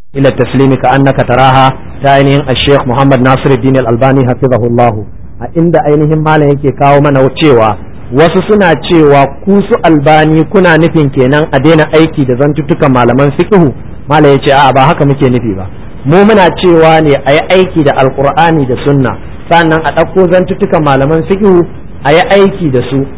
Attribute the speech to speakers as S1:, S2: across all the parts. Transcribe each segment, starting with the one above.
S1: ila taslimi ka annaka taraha ta ainihin al-sheikh Muhammad Nasiruddin al-Albani hafizahullah a inda ainihin malam yake kawo mana cewa wasu suna cewa ku su albani kuna nufin kenan a daina aiki da zantuttukan malaman fiqhu malam yace a'a ba haka muke nufi ba mu muna cewa ne a yi aiki da alqur'ani da sunna sannan a ɗauko zantuttukan malaman fiqhu a yi aiki da su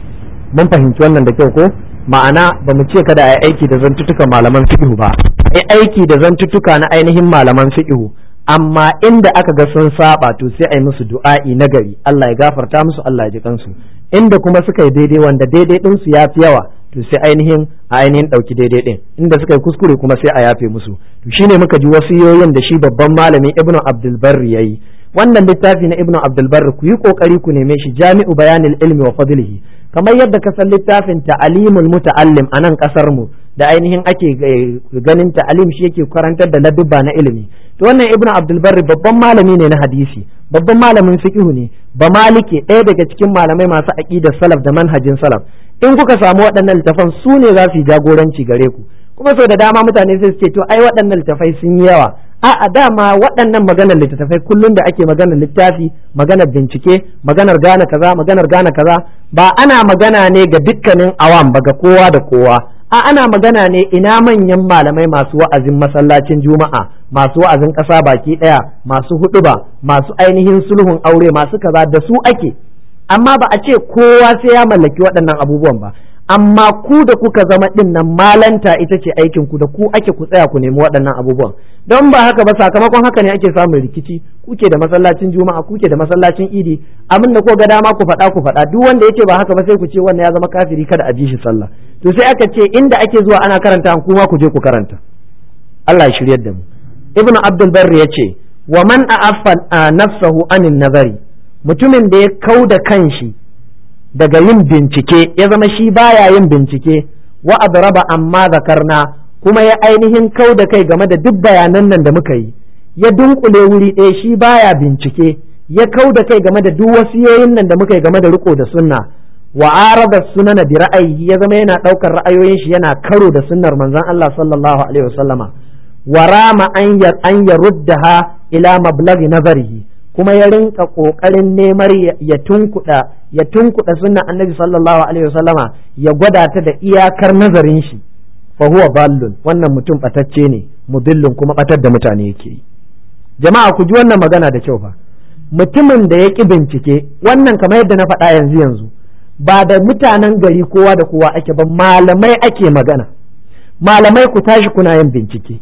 S1: mun fahimci wannan da kyau ko ma'ana ba mu ce kada a yi aiki da zantuttukan malaman fiqhu ba a yi aiki da zantuttuka na ainihin malaman fiqhu amma inda aka ga sun saba to sai a yi musu du'a'i na gari Allah ya gafarta musu Allah ya ji kansu inda kuma suka yi daidai wanda daidai din su yafi yawa to sai ainihin a ainihin dauki daidai din inda suka yi kuskure kuma sai a yafe musu to shine muka ji wasiyoyin da shi babban malami Ibn Abdul Barri yayi wannan littafi na Ibn Abdul Barri ku yi kokari ku neme shi Jami'u Bayanil Ilmi wa Fadlihi kamar yadda ka san littafin ta'alimul muta'allim a nan kasar mu da ainihin ake ganin ta'alim shi yake karantar da ladubba na ilimi to wannan ibnu abdul barri babban malami ne na hadisi babban malamin fiqhu ne ba malike ɗaya daga cikin malamai masu aqidar salaf da manhajin salaf in kuka samu waɗannan littafan su ne za su yi jagoranci gare ku kuma sau da dama mutane sai su ce to ai waɗannan littafai sun yi yawa a'a dama waɗannan maganar littattafai kullum da ake maganar littafi maganar bincike maganar gane kaza maganar gane kaza ba ana magana ne ga dukkanin awam ba ga kowa da kowa a ana magana ne ina manyan malamai masu wa'azin masallacin juma'a masu wa'azin ƙasa baki ɗaya masu huɗuba masu ainihin sulhun aure masu kaza da su ake amma ba a ce kowa sai ya mallaki waɗannan abubuwan ba amma ku da kuka zama ɗin nan malanta ita ce aikin ku da ku ake ku tsaya ku nemi waɗannan abubuwan don ba haka ba sakamakon haka ne ake samun rikici kuke da masallacin juma'a kuke da masallacin idi abin da ko ga dama ku faɗa ku faɗa duk wanda yake ba haka ba sai ku ce wannan ya zama kafiri kada a ji shi sallah to sai aka ce inda ake zuwa ana karanta kuma ku je ku karanta Allah ya shiryar da mu ibn abdul barri ya ce wa man a'affa nafsahu anin nazari mutumin da ya kau da kanshi daga yin bincike ya zama shi baya yin bincike wa adraba amma zakarna kuma ya ainihin kau da kai game da duk bayanan nan da muka yi ya dunkule wuri ɗaya shi baya bincike ya kau da kai game da duk wasiyoyin nan da muka yi game da riko da sunna wa arada sunana bi ra'ayi ya zama yana ɗaukar ra'ayoyin shi yana karo da sunnar manzon Allah sallallahu alaihi wasallama wa rama an ya an yaruddaha ila mablaghi nazarihi kuma ya rinka kokarin neman ya tunkuda ya tunkuda sunnan annabi sallallahu alaihi wasallama ya gwada ta da iyakar nazarin shi fa huwa ballun wannan mutum batacce ne mudillun kuma batar da mutane yake yi jama'a ku ji wannan magana da kyau fa mutumin da ya ki bincike wannan kamar yadda na faɗa yanzu yanzu ba da mutanen gari kowa da kowa ake ba malamai ake magana malamai ku tashi kuna yin bincike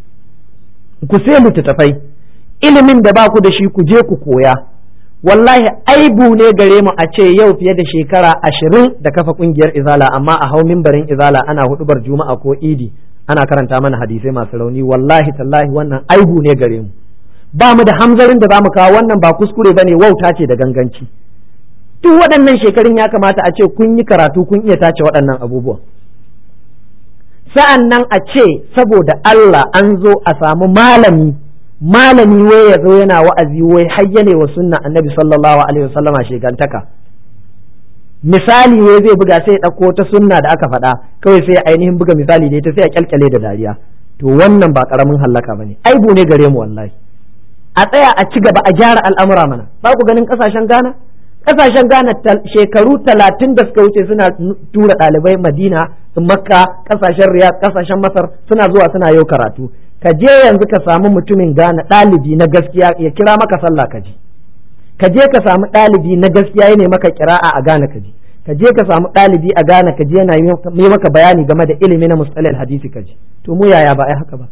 S1: ku sai littattafai ilimin da ba ku da shi ku je ku koya wallahi aibu ne gare mu a ce yau fiye da shekara ashirin da kafa kungiyar izala amma a hau mimbarin izala ana hudubar juma'a ko idi ana karanta mana hadisai masu rauni wallahi tallahi wannan aibu ne gare mu ba mu da hamzarin da za mu kawo wannan ba kuskure ba ne wauta ce da ganganci duk waɗannan shekarun ya kamata a ce kun yi karatu kun iya tace waɗannan abubuwan sa'an nan a ce saboda Allah an zo a samu malami malami wai ya zo yana wa'azi wai hayyane wa sunna annabi sallallahu alaihi wasallama shegantaka misali wai zai buga sai ya ɗauko ta sunna da aka faɗa kawai sai ya ainihin buga misali da ita sai ya kyalkyale da dariya to wannan ba ƙaramin hallaka bane aibu ne gare mu wallahi a tsaya a ci gaba a gyara al'amura mana ba ku ganin ƙasashen Ghana kasashen Ghana shekaru talatin da suka wuce suna tura ɗalibai Madina Makka kasashen Riyadh kasashen Masar suna zuwa suna yau karatu ka je yanzu ka samu mutumin Ghana ɗalibi na gaskiya ya kira maka sallah ka ji ka je ka samu ɗalibi na gaskiya ya maka kira'a a Ghana ka ji ka je ka samu ɗalibi a Ghana ka je yana yi maka bayani game da ilimi na mustalil hadisi ka ji to mu yaya ba ai haka ba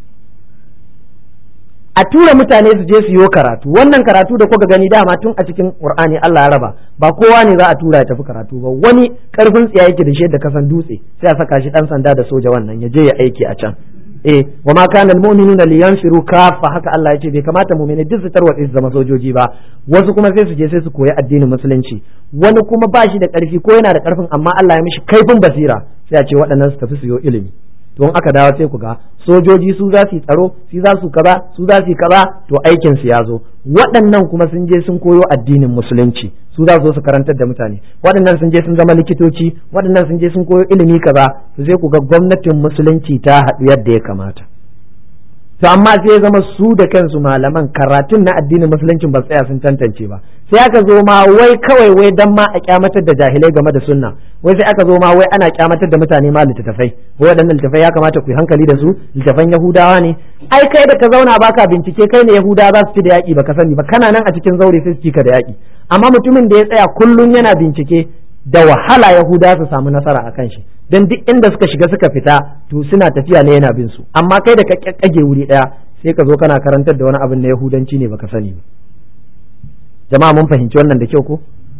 S1: a tura mutane su je su yi karatu wannan karatu da kuka gani dama tun a cikin qur'ani Allah ya raba ba kowa ne za a tura ya tafi karatu ba wani karfin tsiya yake da shi da kasan dutse sai a saka shi dan sanda da soja wannan ya je ya aiki a can eh wa ma kana almu'minuna liyanfiru kafa haka Allah ya ce bai kamata mu'mini duk su tarwatse su zama sojoji ba wasu kuma sai su je sai su koyi addinin musulunci wani kuma ba shi da karfi ko yana da karfin amma Allah ya mishi kaifin basira sai a ce waɗannan su tafi su yi ilimi don aka dawo sai ku ga sojoji su za su yi tsaro su za su kaza su za su yi kaza to aikin su ya zo waɗannan kuma sun je sun koyo addinin musulunci su za su su karantar da mutane waɗannan sun je sun zama likitoci waɗannan sun je sun koyo ilimi kaza to sai ku ga gwamnatin musulunci ta haɗu yadda ya kamata to amma sai ya zama su da kansu malaman karatun na addinin musulunci ba tsaya sun tantance ba sai aka zo ma wai kawai wai dan ma a kyamatar da jahilai game da sunna wai sai aka zo ma wai ana kyamatar da mutane ma littattafai wai waɗannan littattafai ya kamata ku yi hankali da su littattafan yahudawa ne ai kai da ka zauna baka bincike kai ne yahudawa za su ci da yaƙi baka sani ba kana nan a cikin zaure sai su ci ka da yaƙi amma mutumin da ya tsaya kullum yana bincike da wahala yahuda su samu nasara a kan shi don duk inda suka shiga suka fita to suna tafiya ne yana bin su amma kai da ka kage wuri daya sai ka zo kana karantar da wani abin na yahudanci ne baka sani ba jama'a mun fahimci wannan da kyau ko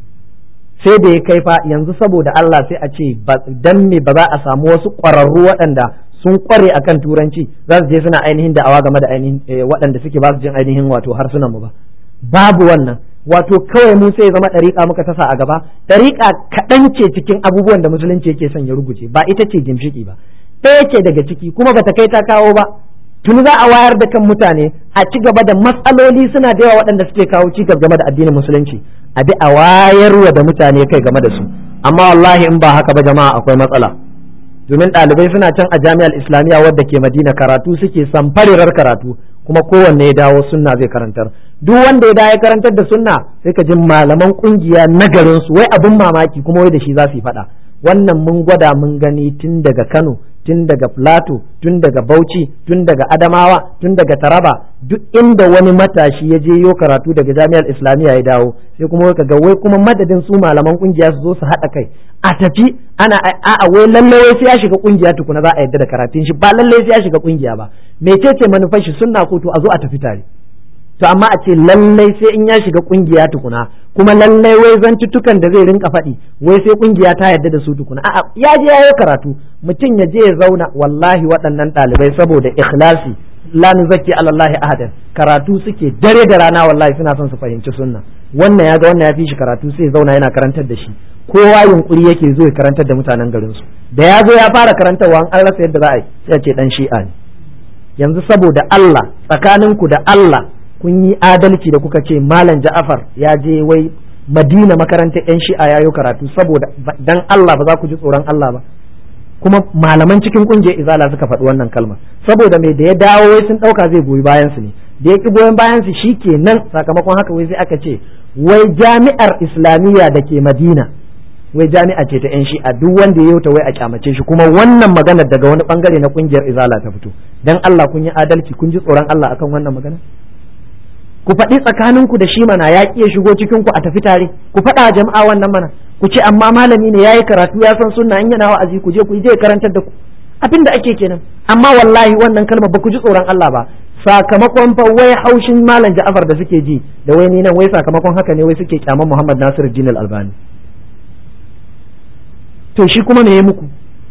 S1: sai da ya kai fa yanzu saboda Allah sai a ce dan me ba za a samu wasu ƙwararru waɗanda sun ƙware akan turanci za su je suna ainihin da'awa game da ainihin waɗanda suke ba su jin ainihin wato harsunan mu ba babu wannan wato kawai mu sai zama ɗariƙa muka tasa a gaba ɗariƙa kaɗan ce cikin abubuwan da musulunci yake son ya rubuce ba ita ce gimshiƙi ba ɗaya ce daga ciki kuma bata kai ta kawo ba tuni za a wayar da kan mutane a ci gaba da matsaloli suna da yawa waɗanda suke kawo cikas game da addinin musulunci a bi a wayarwa da mutane kai game da su amma wallahi in ba haka ba jama'a akwai matsala domin ɗalibai suna can a jami'ar islamiyya wadda ke madina karatu suke samfarirar karatu kuma kowanne ya dawo sunna zai karantar duk wanda ya dawo ya karantar da sunna sai ka ji malaman kungiya na garin su wai abin mamaki kuma wai da shi za su yi faɗa wannan mun gwada mun gani tun daga Kano tun daga Plateau tun daga Bauchi tun daga Adamawa tun daga Taraba duk inda wani matashi ya je yo karatu daga jami'ar Islamiyya ya dawo sai kuma wai kaga wai kuma madadin su malaman kungiya su zo su haɗa kai a tafi ana a'a wai lalle wai sai ya shiga kungiya tukuna za a yadda da karatun shi ba lalle sai ya shiga kungiya ba mecece manufar shi sunna ko to a zo a tafi tare to amma a ce lallai sai in ya shiga kungiya tukuna kuma lallai wai zantuttukan da zai rinka faɗi wai sai kungiya ta yarda da su tukuna a'a ya je ya yi karatu mutum ya je ya zauna wallahi waɗannan ɗalibai saboda ikhlasi la nuzakki ala Allah ahadan karatu suke dare da rana wallahi suna son su fahimci sunna wannan ya ga wannan ya fi shi karatu sai zauna yana karantar da shi kowa yunkuri yake zo ya karantar da mutanen garin su da ya zo ya fara karantarwa an rasa yadda za a yi sai a ce dan shi'a ne yanzu saboda Allah tsakaninku da Allah kun yi adalci da kuka ce malam Ja'far ya je wai Madina makarantar yan shi'a yayo karatu saboda dan Allah ba za ku ji tsoron Allah ba kuma malaman cikin kungiyar izala suka faɗi wannan kalmar saboda mai da ya dawo wai sun ɗauka zai goyi bayan su ne da ya ki goyon bayan su shikenan sakamakon haka wai sai aka ce wai jami'ar islamiyya da ke Madina wai jami'a ce ta yan shi'a duk wanda ya yauta wai a kyamace shi kuma wannan maganar daga wani bangare na kungiyar izala ta fito dan Allah kun yi adalci kun ji tsoron Allah akan wannan magana ku faɗi tsakaninku da shi mana ya ƙi shigo cikin ku a tafi tare ku faɗa jama'a wannan mana ku ce amma malami ne yayi karatu ya san sunna in yana wa'azi ku je ku je karantar da ku abin da ake kenan amma wallahi wannan kalma ba ku ji tsoron Allah ba sakamakon fa wai haushin malam Ja'far da suke ji da wai ni nan wai sakamakon haka ne wai suke kyaman Muhammad Nasiru Din Albani to shi kuma me ya muku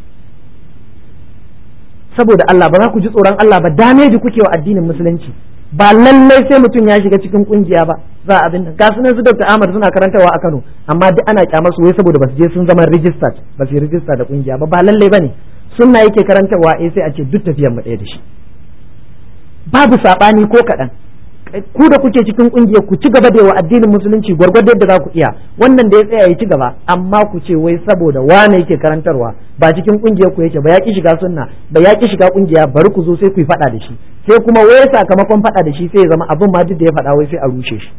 S1: saboda Allah ba za ku ji tsoron Allah ba dameji kuke wa addinin musulunci ba lallai sai mutum ya shiga cikin kungiya ba za a abin nan ga sunan su Dr. Ahmad suna karantawa a Kano amma duk ana kyamar su wai saboda ba su je sun zama registered ba su register da kungiya ba ba lallai bane sunna yake karantawa eh sai a ce duk tafiyar mu ɗaya da shi babu sabani ko kaɗan ku da kuke cikin kungiyar ku ci gaba da wa addinin musulunci gwargwado yadda za ku iya wannan da ya tsaya ya ci gaba amma ku ce wai saboda wane yake karantarwa ba cikin kungiyar ku yake ba ya ki shiga sunna ba ya ki shiga kungiya bari ku zo sai ku yi faɗa da shi sai kuma wai sakamakon faɗa da shi sai ya zama abin ma duk da ya faɗa wai sai a rushe shi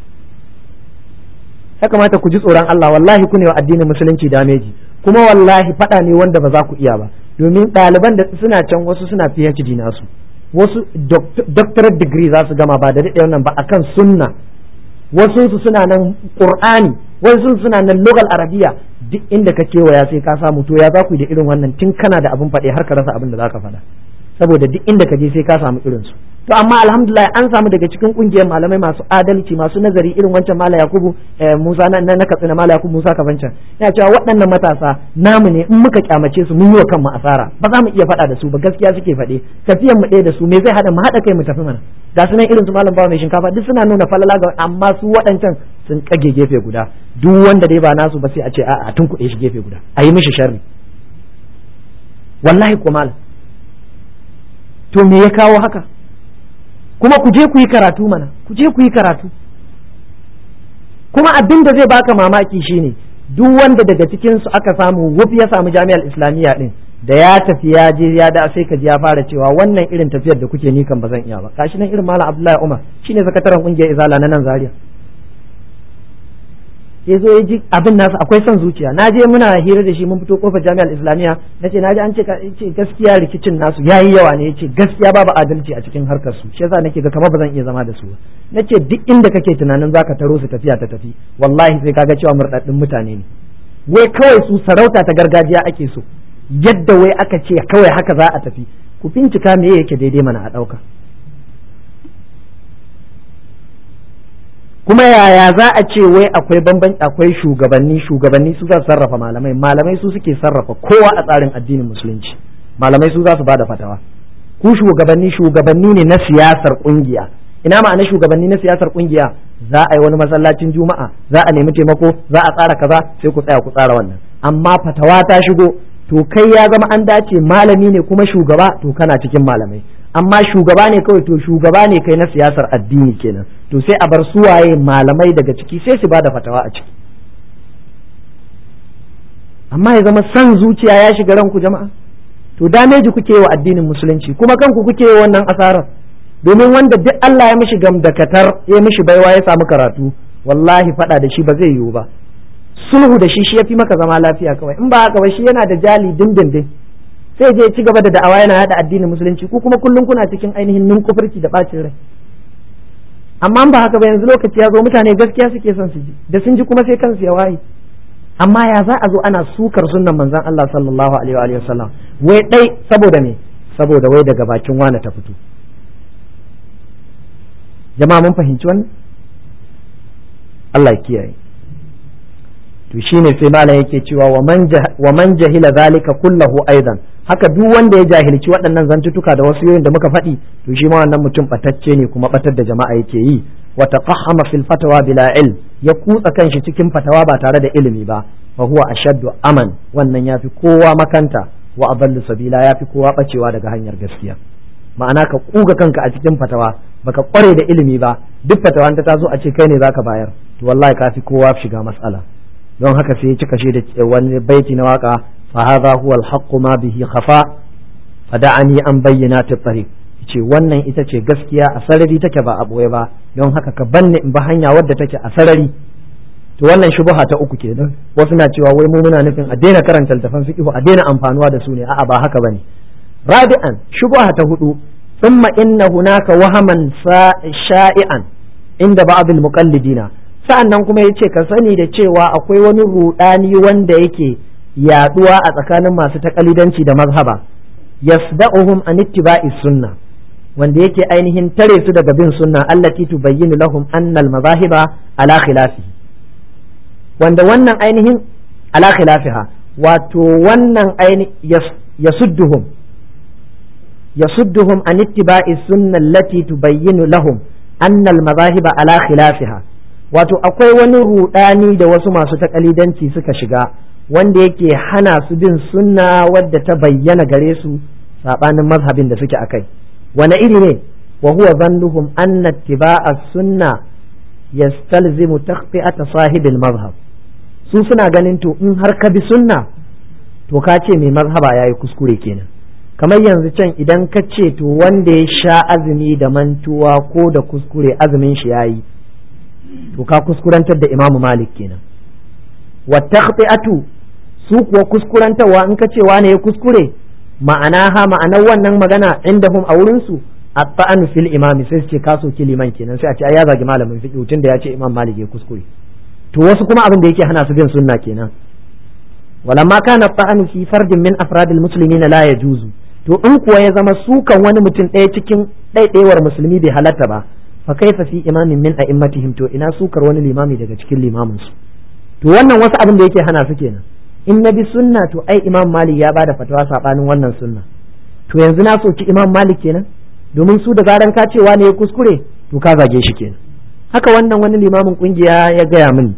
S1: ya kamata ku ji tsoron Allah wallahi ku ne wa addinin musulunci dameji kuma wallahi faɗa ne wanda ba za ku iya ba domin ɗaliban da suna can wasu suna PhD nasu wasu doctorate degree za su gama ba da daɗe wannan ba akan sunna wasu su suna nan qur'ani wasu suna nan lugal arabiya duk inda ka kewaya sai ka samu to ya za ku da irin wannan tun kana da abin faɗe har ka rasa abin da za ka faɗa saboda duk inda ka je sai ka samu irin su to amma alhamdulillah an samu daga cikin kungiyar malamai masu adalci masu nazari irin wancan mala yakubu musa na na katsina mala yakubu musa kafancan ya cewa waɗannan matasa namu ne in muka kyamace su mun yi wa kanmu asara ba za mu iya faɗa da su ba gaskiya suke faɗe tafiyan mu ɗaya da su me zai haɗa mu haɗa kai mu tafi mana ga su nan irin su malam bawa mai shinkafa duk suna nuna falala ga amma su waɗancan sun kage gefe guda duk wanda dai ba nasu ba sai a ce a'a tun kuɗe shi gefe guda a yi mishi sharri wallahi ko malam to me ya kawo haka kuma ku je ku yi karatu mana ku je ku yi karatu kuma abin da zai baka mamaki shine duk wanda daga cikin su aka samu wuf ya samu jami'ar islamiyya din da ya tafi ya je ya da sai ka ji ya fara cewa wannan irin tafiyar da kuke ni kan ba zan iya ba kashi nan irin malam Abdullahi Umar shine sakataren kungiyar Izala na nan Zaria ya zo ya ji abin nasa akwai son zuciya na je muna hira da shi mun fito kofar jami'ar islamiyya na ce na ji an ce gaskiya rikicin nasu ya yi yawa ne ya ce gaskiya babu adalci a cikin harkar su shi yasa nake ga kamar ba zan iya zama da su ba na ce duk inda kake tunanin zaka taro su tafiya ta tafi wallahi sai kaga cewa murɗaɗɗun mutane ne wai kawai su sarauta ta gargajiya ake so yadda wai aka ce kawai haka za a tafi ku bincika me yake daidai mana a ɗauka kuma yaya za a ce wai akwai bambanci akwai shugabanni shugabanni su za su sarrafa malamai malamai su suke sarrafa kowa a tsarin addinin musulunci malamai su za su bada fatawa ku shugabanni shugabanni ne na siyasar kungiya ina ma'ana shugabanni na siyasar kungiya za a yi wani masallacin juma'a za a nemi taimako za a tsara kaza sai ku tsaya ku tsara wannan amma fatawa ta shigo to kai ya zama an dace malami ne kuma shugaba to kana cikin malamai amma shugaba ne kawai to shugaba ne kai na siyasar addini kenan to sai a bar suwaye malamai daga ciki sai su bada fatawa a ciki amma ya zama san zuciya ya shiga ranku jama'a to dameji kuke wa addinin musulunci kuma kanku kuke wa wannan asarar domin wanda duk Allah ya mishi gamdakatar ya mishi baiwa ya samu karatu wallahi fada da shi ba zai yiwu ba sulhu da shi shi yafi maka zama lafiya kawai in ba haka ba shi yana da jali dindindin sai je ci gaba da da'awa yana yada addinin musulunci ku kuma kullum kuna cikin ainihin ninkufurci da bacin rai amma ba haka ba yanzu lokaci ya zo mutane gaskiya suke son su ji da sun ji kuma sai kansu ya waye amma ya za a zo ana sukar sunnan manzon Allah sallallahu alaihi wa sallam wai dai saboda me saboda wai daga bakin wani ta fito jama'a mun fahimci wannan Allah ya kiyaye to shine sai malam yake cewa wa man jahila zalika kullahu aidan haka duk wanda ya jahilci waɗannan zantutuka da wasu yoyin da muka faɗi to shi ma wannan mutum batacce ne kuma batar da jama'a yake yi wa taqahhama fil fatwa bila ilm ya kutsa kanshi cikin fatawa ba tare da ilimi ba fa huwa ashaddu aman wannan yafi kowa makanta wa adallu sabila yafi kowa bacewa daga hanyar gaskiya ma'ana ka kuga kanka a cikin fatawa baka kware da ilimi ba duk fatawa ta tazo a ce kai ne zaka bayar to wallahi kafi kowa shiga mas'ala don haka sai ya cika shi da wani baiti na waka fa hadha huwa al ma bihi khafa fada'ani an bayyana ta tariq ce wannan ita ce gaskiya a sarari take ba a boye ba don haka ka banne in ba hanya wadda take a sarari to wannan shubha ta uku kenan wasu na cewa wai mu muna nufin a daina karanta littafan fiqh a daina amfanuwa da su ne a'a ba haka bane rabi'an shubha ta hudu thumma inna hunaka wahaman sha'i'an inda ba'd al-muqallidina sa'an nan kuma ya ce ka sani da cewa akwai wani rudani wanda yake yaduwa a tsakanin masu takalidanci da mazhaba yasda'uhum an ittiba'i sunna wanda yake ainihin tare su daga bin sunna allati tubayyinu lahum anna al-mazahiba ala khilafihi wanda wannan ainihin ala khilafiha wato wannan ainihin yasudduhum yasudduhum an ittiba'i sunna allati tubayyinu lahum anna al-mazahiba ala khilafiha wato akwai wani rudani da wasu masu takalidanci suka shiga wanda yake hana su bin sunna wadda ta bayyana gare su sabanin mazhabin da suke akai wani iri ne wa huwa zannuhum anna ittiba'a sunna yastalzimu taqti'ata sahibil mazhab su suna ganin to in har ka bi sunna to ka ce mai mazhaba yayi kuskure kenan kamar yanzu can idan ka ce to wanda ya sha azumi da mantuwa ko da kuskure azumin shi yayi to ka kuskurantar da imamu malik kenan wa taqti'atu su kuwa kuskurantarwa in ka ce wane ya kuskure ma'ana ha ma'anar wannan magana indahum a wurin su at-ta'anu fil imam sai su ce ka soki liman kenan sai a ce ai ya zagi malamin fiqh tun da ya ce imam malik ya kuskure to wasu kuma abin da yake hana su bin sunna kenan walamma kana at-ta'anu fi fardin min afradil muslimina la yajuzu to in kuwa ya zama sukan wani mutum ɗaya cikin ɗaiɗaiwar musulmi bai halatta ba fa kaifa fi imamin min a'immatihim to ina sukar wani limami daga cikin limamin su to wannan wasu abin da yake hana su kenan in na bi sunna to ai imam malik ya bada fatawa sabanin wannan sunna to yanzu na soki imam malik kenan domin su da zaran ka cewa ne ya kuskure to ka zage shi kenan haka wannan wani limamin kungiya ya gaya mini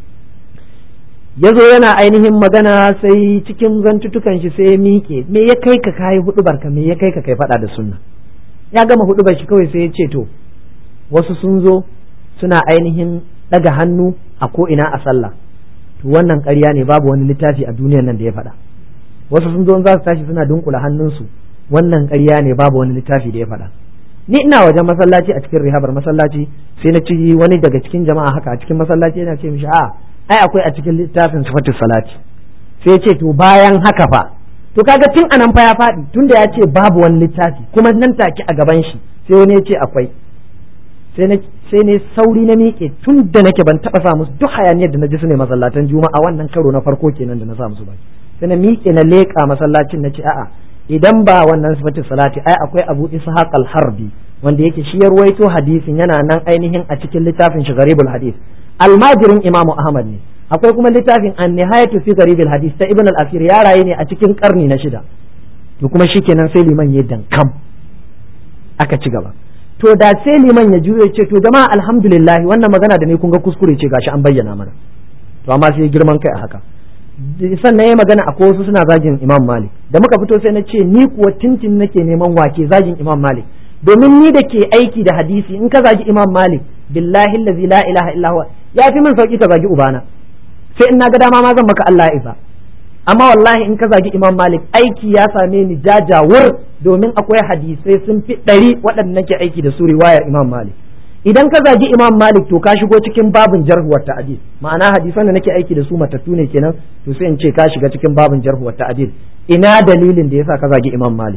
S1: ya zo yana ainihin magana sai cikin zantutukan shi sai ya miƙe me ya kai ka kayi hudubar ka me ya kai ka kai faɗa da sunna ya gama hudubar shi kawai sai ya ce to wasu sun zo suna ainihin ɗaga hannu a ko ina a sallah to wannan ƙarya ne babu wani littafi a duniyar nan da ya faɗa wasu sun zo za su tashi suna dunkula hannunsu wannan ƙarya ne babu wani littafi da ya faɗa ni ina wajen masallaci a cikin rihabar masallaci sai na ci wani daga cikin jama'a haka a cikin masallaci yana ce mishi a ai akwai a cikin littafin sifatu salati sai ya ce to bayan haka fa to kaga tun anan fa ya faɗi tun da ya ce babu wani littafi kuma nan take a gaban shi sai wani ya ce akwai sai na sai ne sauri na miƙe tun da nake ban taɓa sa musu duk hayaniyar da na ji su ne masallatan juma'a wannan karo na farko kenan da na sa musu baki sai na miƙe na leƙa masallacin na ce a'a idan ba wannan sifatu salati ai akwai abu ishaq al-harbi wanda yake shi ya ruwaito hadisin yana nan ainihin a cikin littafin shi garibul hadis almajirin imamu ahmad ne akwai kuma littafin an nihayatu fi garibul hadis ta ibn al-asir ya raye ne a cikin karni na shida to kuma shikenan sai liman ya dankam aka ci gaba to da sai liman ya juye ce to jama'a alhamdulillah wannan magana da ne kun ga kuskure ce gashi an bayyana mana to amma sai girman kai a haka sannan ya magana akwai wasu suna zagin imam malik da muka fito sai na ce ni kuwa tintin nake neman wake zagin imam malik domin ni da ke aiki da hadisi in ka zagi imam malik billahi allazi la ilaha illa huwa ya fi min sauki ka zagi ubana sai in na ga dama ma zan maka Allah ya isa amma wallahi in ka zagi imam malik aiki ya same ni jajawur domin akwai hadisai sun fi ɗari waɗanda nake aiki da su riwayar imam malik idan ka zagi imam malik to ka shigo cikin babin jarhuwar ta'adil ma'ana hadisan da nake aiki da su matattu ne kenan to sai in ce ka shiga cikin babin jarhuwar ta'adil ina dalilin da yasa ka zagi imam malik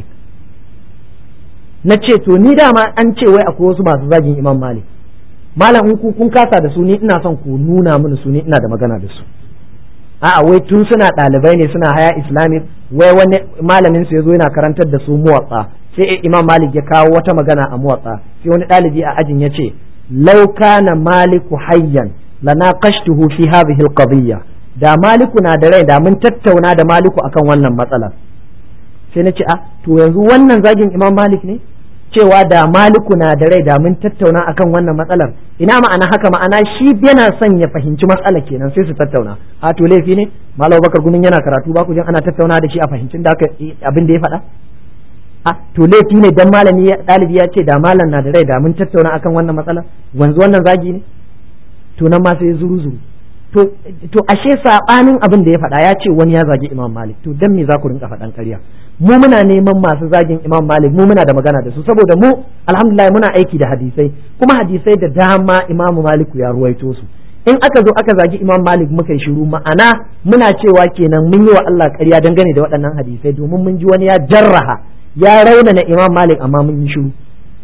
S1: na ce to ni dama an ce wai akwai wasu masu zagin imam malik malam in ku kun kasa da su ni ina son ku nuna mini su ni ina da magana da su a'a wai tun suna ɗalibai ne suna haya islamic wai wani malamin su yazo yana karantar da su muwatsa sai imam malik ya kawo wata magana a muwatsa sai wani ɗalibi a ajin ya ce law kana maliku hayyan lanaqashtuhu fi hadhihi alqadiyya da maliku na da rai da mun tattauna da maliku akan wannan matsalar sai na ce a to yanzu wannan zagin imam malik ne cewa da maliku na da rai da mun tattauna akan wannan matsalar ina ma'ana haka ma'ana shi yana son ya fahimci matsalar kenan sai su tattauna a to laifi ne malam bakar gumin yana karatu ba ku jin ana tattauna da shi a fahimcin da abin da ya faɗa a to laifi ne dan malami ɗalibi ya ce da malam na da rai da mun tattauna akan wannan matsalar wanzu wannan zagi ne to nan ma sai zuru zuru to to ashe sabanin abin da ya faɗa ya ce wani ya zagi imam malik to dan me za ku rinka faɗan ƙarya mu muna neman masu zagin imam malik mu muna da magana da su saboda mu alhamdulillah muna aiki da hadisai kuma hadisai da dama imam maliku ya ruwaito su in aka zo aka zagi imam malik muka yi shiru ma'ana muna cewa kenan mun yi wa Allah ƙarya dangane da waɗannan hadisai domin mun ji wani ya jarraha ya raunana imam malik amma mun yi shiru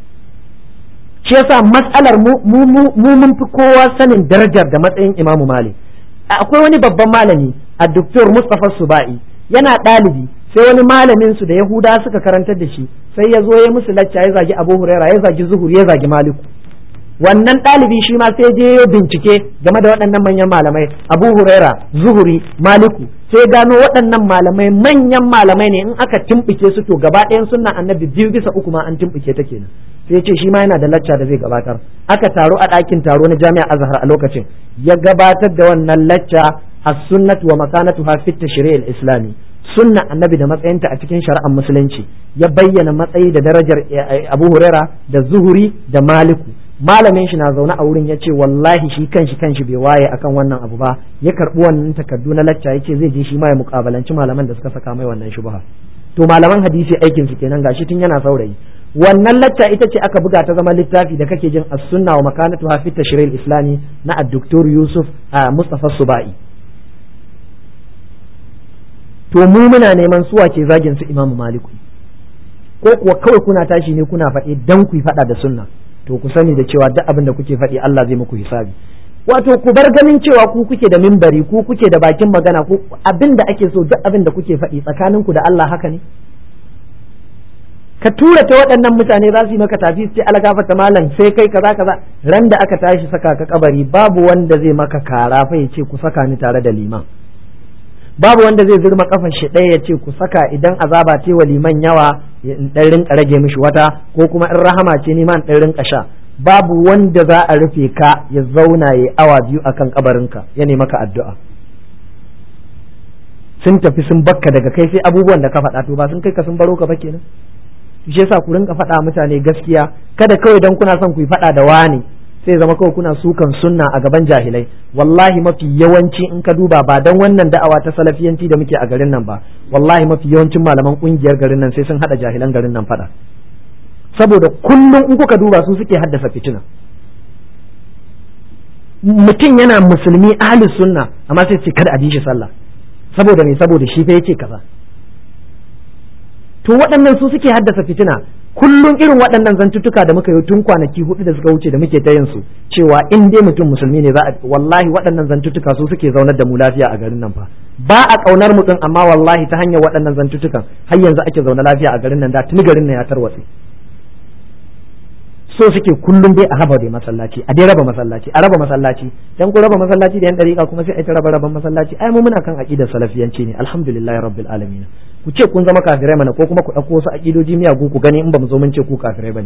S1: shi yasa matsalar mu mun fi kowa sanin darajar da matsayin imam malik akwai wani babban malami a doktor Mustapha Suba'i yana ɗalibi sai wani malamin su da Yahuda suka karantar da shi sai ya zo ya musu lacca ya zagi Abu Huraira ya zagi Zuhur ya zagi Maliku wannan ɗalibi shi ma sai je ya bincike game da waɗannan manyan malamai Abu Huraira Zuhuri Maliku sai gano waɗannan malamai manyan malamai ne in aka tumɓuke su to gaba ɗayan sunna annabi biyu bisa uku ma an tumɓuke ta kenan sai ce shi ma yana da lacca da zai gabatar aka taro a ɗakin taro na jami'a azhar a lokacin ya gabatar da wannan lacca as-sunnatu wa makanatuha fi tashri' al-islami sunna annabi da matsayinta a cikin shari'ar musulunci ya bayyana matsayi da darajar Abu Huraira da Zuhuri da Maliku malamin shi na zaune a wurin ya ce wallahi shi kanshi kanshi bai waye akan wannan abu ba ya karbi wannan takardu na lacca ya ce zai je shi ma ya mukabalanci malaman da suka saka mai wannan shubha to malaman hadisi aikin su kenan gashi tun yana saurayi wannan lacca ita ce aka buga ta zama littafi da kake jin as-sunna wa makanatu fi tashril islami na ad-doktor Yusuf Mustafa Subai to mu muna neman suwa ke zagin su Imam Maliku ko kuwa kawai kuna tashi ne kuna faɗi dan ku faɗa da sunna to ku sani da cewa duk abin da kuke faɗi Allah zai muku hisabi wato ku bar ganin cewa ku kuke da mimbari ku kuke da bakin magana ku abin da ake so duk abin da kuke faɗi tsakaninku da Allah haka ne ka tura ta waɗannan mutane za su yi maka tafi sai algafa ta malam sai kai kaza kaza ran da aka tashi saka ka kabari babu wanda zai maka kara fa ya ce ku saka ni tare da liman babu wanda zai zurma kafan shi ɗaya ya ce ku saka idan azaba ce wa liman yawa in ɗan rinka rage mishi wata ko kuma in rahama ce ni ma in ɗan rinka sha babu wanda za a rufe ka ya zauna ya awa biyu akan kabarinka ya nemi maka addu'a sun tafi sun bakka daga kai sai abubuwan da ka faɗa to ba sun kai ka sun baro ka ba kenan shi yasa ku rinka faɗa mutane gaskiya kada kawai dan kuna son ku yi faɗa da wani sai zama kawai kuna sukan sunna a gaban jahilai wallahi mafi yawanci in ka duba ba dan wannan da'awa ta salafiyanci da muke a garin nan ba wallahi mafi yawancin malaman kungiyar garin nan sai sun hada jahilan garin nan fada saboda kullum in kuka duba su suke haddasa fitina mutum yana musulmi ahli sunna amma sai ce kada a ji shi sallah saboda me saboda shi fa yace kaza to waɗannan su suke haddasa fitina kullum irin waɗannan zantuttuka da muka yi tun kwanaki hudu da suka wuce da muke ta yin su cewa in dai mutum musulmi ne za a wallahi waɗannan zantuttuka su suke zaunar da mu lafiya a garin nan fa ba a kaunar mutum amma wallahi ta hanyar waɗannan zantuttukan har yanzu ake zaune lafiya a garin nan da tuni garin nan ya tarwatse so suke kullum dai a raba dai masallaci a dai raba masallaci a raba masallaci dan ku raba masallaci da yan dariƙa kuma sai a ta raba raban masallaci ai mu muna kan aqidar salafiyanci ne alhamdulillahi rabbil alamin ku ce kun zama kafirai mana ko kuma ku ɗauko wasu aqidoji miyagu ku gani in ba mu zo mun ce ku kafirai bane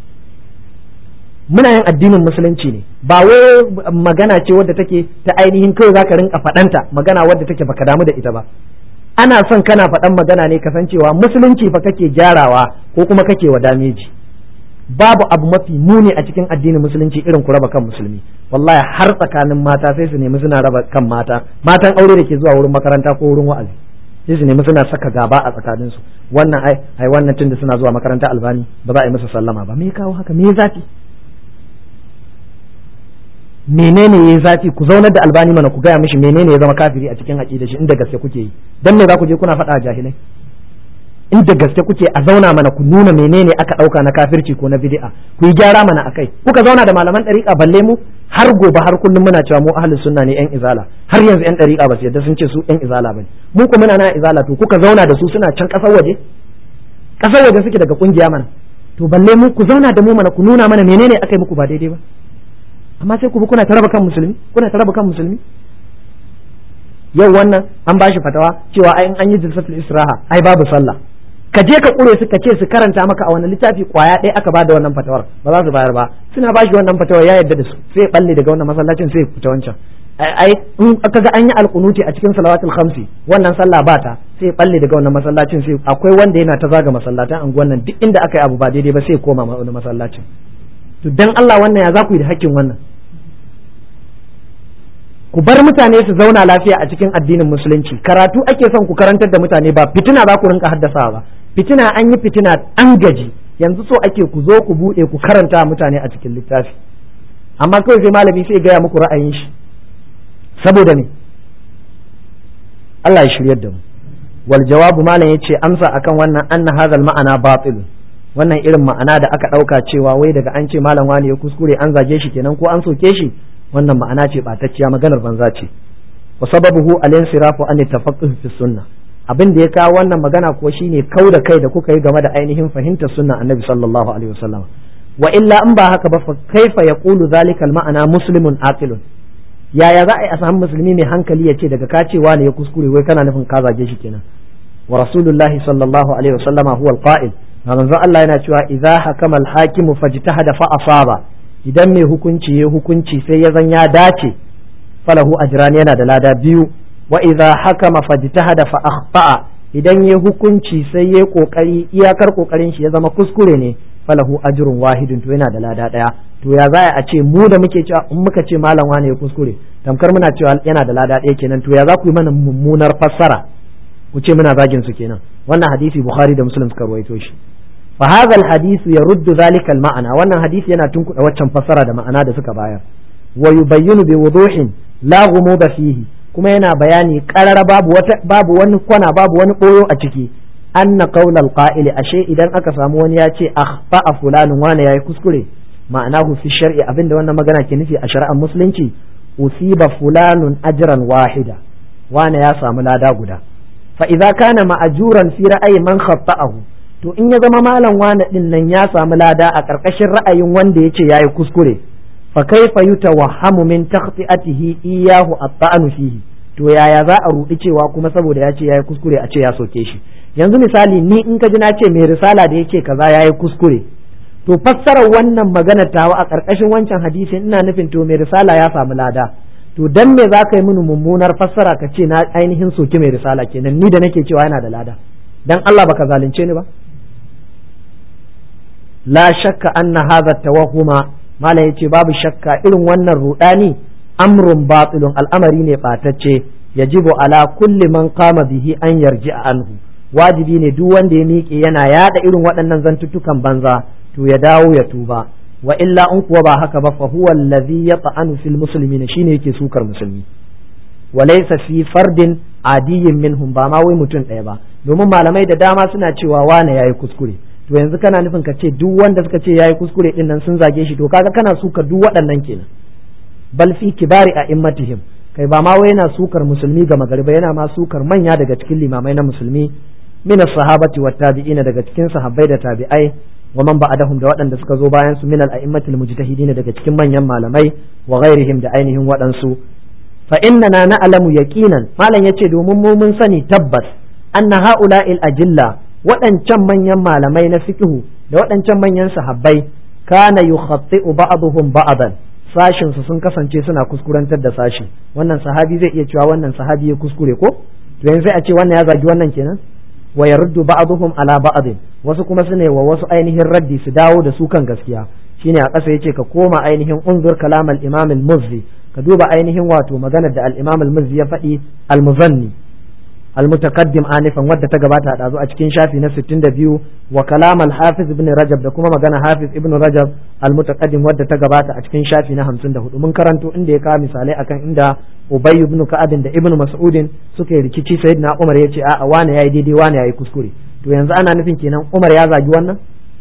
S1: muna yin addinin musulunci ne ba wai magana ce wadda take ta ainihin kawai zaka rinka faɗanta magana wadda take baka damu da ita ba ana son kana faɗan magana ne kasancewa musulunci fa kake gyarawa ko kuma kake wa dameji babu abu mafi muni a cikin addinin musulunci irin ku raba kan musulmi wallahi har tsakanin mata sai su nemi suna raba kan mata matan aure da ke zuwa wurin makaranta ko wurin wa'azi sai su nemi suna saka gaba a tsakanin su wannan ai ai wannan tunda suna zuwa makaranta albani ba za a yi musu sallama ba me kawo haka me zafi menene yayi zafi ku zaunar da albani mana ku gaya mishi menene ya zama kafiri a cikin aqida shi inda gaske kuke yi dan me za ku je kuna faɗa jahilai inda gaske kuke a zauna mana ku nuna menene aka ɗauka na kafirci ko na bid'a ku yi gyara mana akai kuka zauna da malaman ɗariƙa balle mu har gobe har kullum muna cewa mu ahlus sunna ne yan izala har yanzu yan ɗariƙa ba su yadda sun ce su yan izala bane mu kuma muna na izala to kuka zauna da su suna can ƙasar waje ƙasar waje suke daga kungiya mana to balle mu ku zauna da mu mana ku nuna mana menene aka yi muku ba daidai ba amma sai ku bi kuna ta raba kan musulmi kuna ta raba kan musulmi yau wannan an bashi fatawa cewa ai in an yi jilsatul israha ai babu sallah ka je ka kure su ka ce su karanta maka a wani littafi kwaya ɗaya aka bada wannan fatawar ba za su bayar ba suna ba shi wannan fatawar ya yarda da su sai balle daga wannan masallacin sai fita wancan ai in aka ga an yi alkunuti a cikin salawatul khamsi wannan sallah ba ta sai balle daga wannan masallacin sai akwai wanda yana ta zaga masallatan anguwan nan duk inda aka yi abu ba daidai ba sai koma wani masallacin to dan Allah wannan ya za ku yi da hakkin wannan ku bar mutane su zauna lafiya a cikin addinin musulunci karatu ake son ku karantar da mutane ba fitina za ku rinka haddasawa ba fitina an yi fitina an gaji yanzu so ake ku zo ku buɗe ku karanta mutane a cikin littafi amma kawai sai malami sai gaya muku ra'ayin shi saboda me Allah ya shiryar da mu wal jawabu malam yace amsa akan wannan anna hadha ma'ana batil wannan irin ma'ana da aka ɗauka cewa wai daga an ce malam wani ya kuskure an zage shi kenan ko an soke shi wannan ma'ana ce ɓatacciya maganar banza ce wa sababuhu al-insirafu an tafaqquh fi sunna abin da ya kawo wannan magana kuwa shine kau da kai da kuka yi game da ainihin fahimtar sunna annabi sallallahu alaihi wasallam wa illa in ba haka ba fa kaifa yaqulu zalika al-ma'ana muslimun aqilun yaya za a yi a samu musulmi mai hankali ya ce daga kacewa ne ya kuskure wai kana nufin ka zage shi kenan wa rasulullahi sallallahu alaihi wasallama huwa al-qa'il manzon Allah yana cewa idza hakama al-hakimu fajtahada fa asaba idan mai hukunci ya hukunci sai ya zan ya dace falahu ajran yana da lada biyu wa idza hakama fajtahada fa akhta'a idan ya hukunci sai ya kokari iyakar kokarin shi ya zama kuskure ne falahu ajrun wahidun to yana da lada daya to ya za a ce mu da muke cewa in muka ce malam wane ya kuskure tamkar muna cewa yana da lada daya kenan to ya za ku yi mana mummunar fassara ku ce muna zagin su kenan wannan hadisi bukhari da muslim suka ruwaito shi fa hadha alhadith yaruddu dhalika alma'ana wannan hadisi yana tunkuda waccan fassara da ma'ana da suka bayar wa yubayyinu bi wuduhin la ghumuda fihi kuma yana bayani qarara babu wata babu wani kwana babu wani boyo a ciki anna qawl alqa'ili ashe idan aka samu wani ya ce akhfa fulanun wani yayi kuskure ma'anahu fi shar'i abinda wannan magana ke nufi a shari'ar musulunci usiba fulanun ajran wahida wani ya samu lada guda fa idza kana ma'ajuran fi ra'ayi man khata'ahu to in ya zama malam wani din nan ya samu lada a ƙarƙashin ra'ayin wanda ya ce ya yi kuskure fa kaifa yutawahhamu min takhti'atihi iyahu at-ta'anu fihi to yaya za a rudi cewa kuma saboda ya ce ya yi kuskure a ce ya soke shi yanzu misali ni in ka ji na ce mai risala da yake kaza ya yi kuskure to fassarar wannan magana tawa a ƙarƙashin wancan hadisin ina nufin to mai risala ya samu lada to dan me za ka yi mini mummunar fassara ka ce na ainihin soki mai risala kenan ni da nake cewa yana da lada dan Allah baka zalunce ni ba la shakka anna hadha tawahuma malam yace babu shakka irin wannan rudani amrun batilun al'amari ne batacce yajibu ala kulli man qama bihi an yarji anhu wajibi ne duk wanda ya miƙe yana yada irin waɗannan zantuttukan banza to ya dawo ya tuba wa illa in kuwa ba haka ba fa huwa allazi yata'anu fil muslimin shine yake sukar musulmi wa laysa fi fardin adiyyin minhum ba ma wai mutum ɗaya ba domin malamai da dama suna cewa wane yayi kuskure to yanzu kana nufin ka ce duk wanda suka ce yayi kuskure din nan sun zage shi to kaga kana suka duk waɗannan kenan bal fi kibari a immatihim kai ba ma wai yana sukar musulmi ga magariba yana ma sukar manya daga cikin limamai na musulmi min sahabati wat tabi'ina daga cikin sahabbai da tabi'ai wa man ba'dahum da waɗanda suka zo bayan su min al-a'immatil mujtahidin daga cikin manyan malamai wa ghairihim da ainihin waɗansu fa innana na'lamu yaqinan malam yace domin mu mun sani tabbas anna ha'ula'il ajilla waɗancan manyan malamai na fiqhu da waɗancan manyan sahabbai kana yukhatti'u ba'dhum ba'dan sashin su sun kasance suna kuskurantar da sashi wannan sahabi zai iya cewa wannan sahabi ya kuskure ko to yanzu sai a ce wannan ya zagi wannan kenan wa yaruddu ba'dhum ala ba'd wasu kuma su ne wa wasu ainihin raddi su dawo da su kan gaskiya shine a ƙasa yace ka koma ainihin unzur kalam al-imam al-muzzi ka duba ainihin wato maganar da al-imam al-muzzi ya faɗi al-muzanni al-mutaqaddim anifan wadda ta gabata a dazu a cikin shafi na 62 wa kalam al-hafiz ibn rajab da kuma magana hafiz ibn rajab al-mutaqaddim wadda ta gabata a cikin shafi na 54 mun karanto inda ya kawo misalai akan inda ubay ibn ka'ab da ibn mas'udin suka yi rikici sayyidina umar yace a a wani yayi daidai wani yayi kuskure to yanzu ana nufin kenan umar ya zagi wannan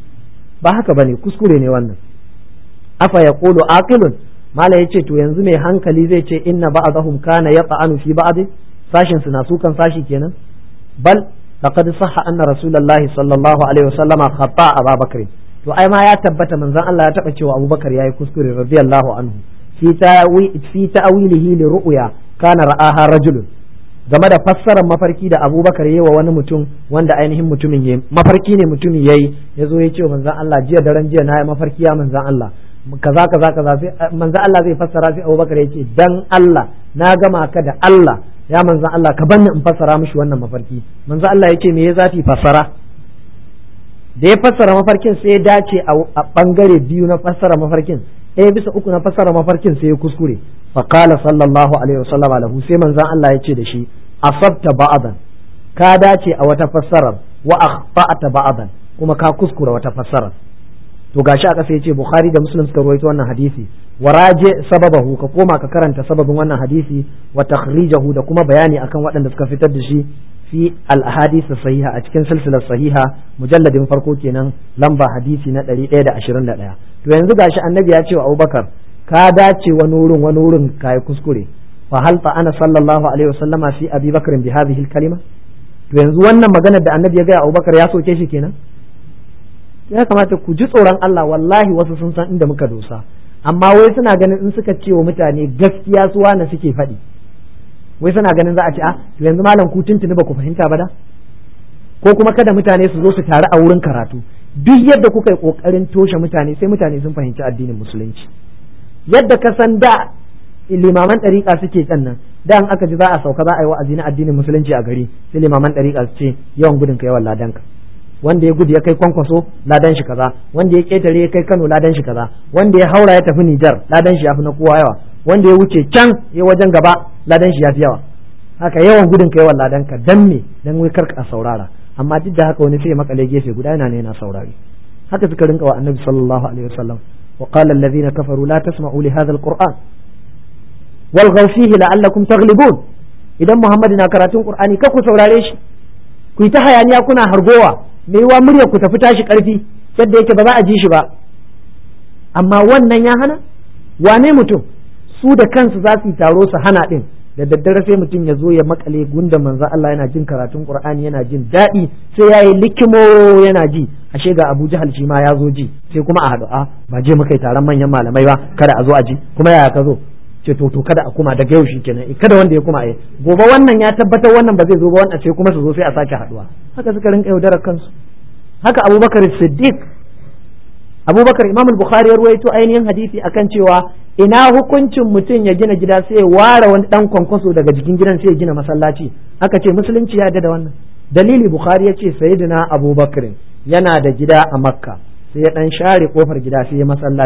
S1: ba haka bane kuskure ne wannan afa yaqulu aqilun mala yace to yanzu mai hankali zai ce inna ba'dahum kana yaqa'anu fi ba'd sashin su na sukan sashi kenan bal laqad sahha anna rasulullahi sallallahu alaihi wasallama khata abubakar to ai ma ya tabbata manzon Allah ya taba cewa abubakar yayi kuskure radiyallahu anhu fi ta'wi fi ta'wilihi li ru'ya kana ra'aha rajulun game da fassarar mafarki da abubakar yi wa wani mutum wanda ainihin mutumin ya mafarki ne mutumin ya yi ya zo ya ce manzan Allah jiya daren jiya na yi mafarki ya manzan Allah kaza kaza kaza sai manzan Allah zai fassara sai abubakar ya ce dan Allah na gama ka da Allah ya manzan Allah ka banni in fassara mishi wannan mafarki manzan Allah ya ce me ya zafi fassara da ya fassara mafarkin sai ya dace a bangare biyu na fassara mafarkin ɗaya bisa uku na fassara mafarkin sai ya kuskure faqala sallallahu alaihi wasallam lahu sai manzon Allah ya ce da shi asabta ba'dan ka dace a wata fassarar wa akhta'ta ba'dan kuma ka kuskura wata fassarar to gashi a ƙasa yace bukhari da muslim suka rawaito wannan hadisi wa raje sababahu ka koma ka karanta sababin wannan hadisi wa takhrijahu da kuma bayani akan waɗanda suka fitar da shi fi al-ahadith sahiha a cikin silsilar sahiha mujalladin farko kenan lamba hadisi na 121 to yanzu gashi annabi ya ce wa Abubakar ka dace wani wurin wani wurin kai kuskure fa hal fa ana sallallahu alaihi wasallama fi Abi Bakr bi hadhihi al-kalima to yanzu wannan maganar da annabi ya ga Abubakar ya soke shi kenan ya kamata ku ji tsoron Allah wallahi wasu sun san inda muka dosa amma wai suna ganin in suka ce wa mutane gaskiya su wane suke faɗi wai suna ganin za a ce a to yanzu malam ku tuntuni ba ku fahimta ba da ko kuma kada mutane su zo su taru a wurin karatu duk yadda kuka yi kokarin toshe mutane sai mutane sun fahimci addinin musulunci yadda ka san da limaman ɗariƙa suke can nan da an aka ji za a sauka za a yi wa'azi na addinin musulunci a gari sai limaman ɗariƙa su ce yawan gudun ka yawan ladanka wanda ya gudu ya kai kwankwaso ladan shi kaza wanda ya ketare ya kai Kano ladan shi kaza wanda ya haura ya tafi Nijar ladan shi yafi na kowa yawa wanda ya wuce can ya wajen gaba ladan shi yafi yawa haka yawan gudun ka yawan ladan ka dan me dan wai karka a saurara amma duk da haka wani sai makale gefe guda yana ne yana saurari haka suka rinka wa annabi sallallahu alaihi wasallam wa qala alladhina kafaru la tasma'u li hadha alquran wal fihi la'allakum taghlibun idan muhammad na karatun qur'ani ka ku saurare shi ku yi ta hayaniya kuna hargowa me yiwa muryar ku tafi tashi karfi yadda yake ba za a ji shi ba amma wannan ya hana wane mutum su da kansu za su yi taro su hana din da daddare sai mutum ya zo ya makale gunda manzo Allah yana jin karatun Qur'ani yana jin daɗi sai yayi likimo yana ji ashe ga Abu Jahal shi ma ya zo ji sai kuma a haɗu a ba je muka yi taron manyan malamai ba kada a zo a ji kuma yaya ka zo ce to to kada a kuma daga yau kenan kada wanda ya kuma yi gobe wannan ya tabbatar wannan ba zai zo ba wannan sai kuma su zo sai a sake haɗuwa haka suka rinka yaudarar kansu haka Abubakar Siddiq Abubakar Imam Bukhari ya ruwaito ainihin hadisi akan cewa ina hukuncin mutum ya gina gida sai ya ware wani dan kwankwaso daga jikin gidan sai ya gina masallaci aka ce musulunci ya da wannan dalili bukhari ya ce sayyidina abubakar yana da gida a makka sai ya dan share kofar gida sai ya masallaci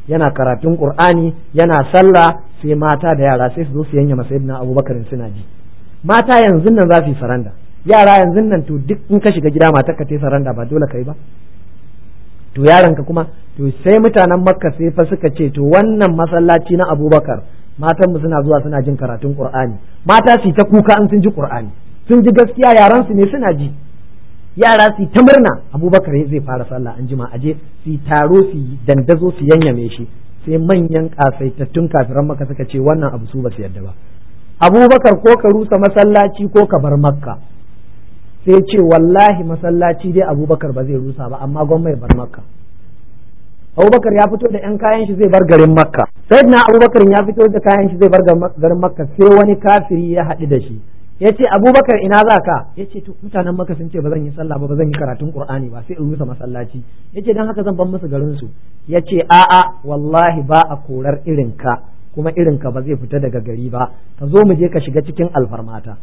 S1: yana karatun qur'ani yana sallah sai mata da yara sai su zo su yanya masayidina abubakar suna ji mata yanzu nan za su yi saranda yara yanzu nan to duk in ka shiga gida matar ka ta saranda ba dole kai ba to yaron ka kuma to sai mutanen makka sai fa suka ce to wannan masallaci na abubakar matan mu suna zuwa suna jin karatun qur'ani mata su ta kuka an sun ji qur'ani sun ji gaskiya yaran su ne suna ji yara su ta murna abubakar zai fara sallah an jima aje su taro su dandazo su yanyame shi sai manyan kasaitattun kafiran maka suka ce wannan abu su ba su yadda ba abubakar ko ka rusa masallaci ko ka bar makka sai ce wallahi masallaci dai abubakar ba zai rusa ba amma gwamnati bar makka abubakar ya fito da yan kayan shi zai bar garin makka sai na abubakar ya fito da kayan shi zai bar garin makka sai wani kafiri ya haɗu da shi ya ce abubakar ina za ka ya ce to mutanen maka sun ce ba zan yi sallah ba ba zan yi karatun qur'ani ba sai in rusa masallaci ya ce don haka zan ban musu garin su ya ce a'a wallahi ba a korar irin ka kuma irin ka ba zai fita daga gari ba ka zo mu je ka shiga cikin alfarmata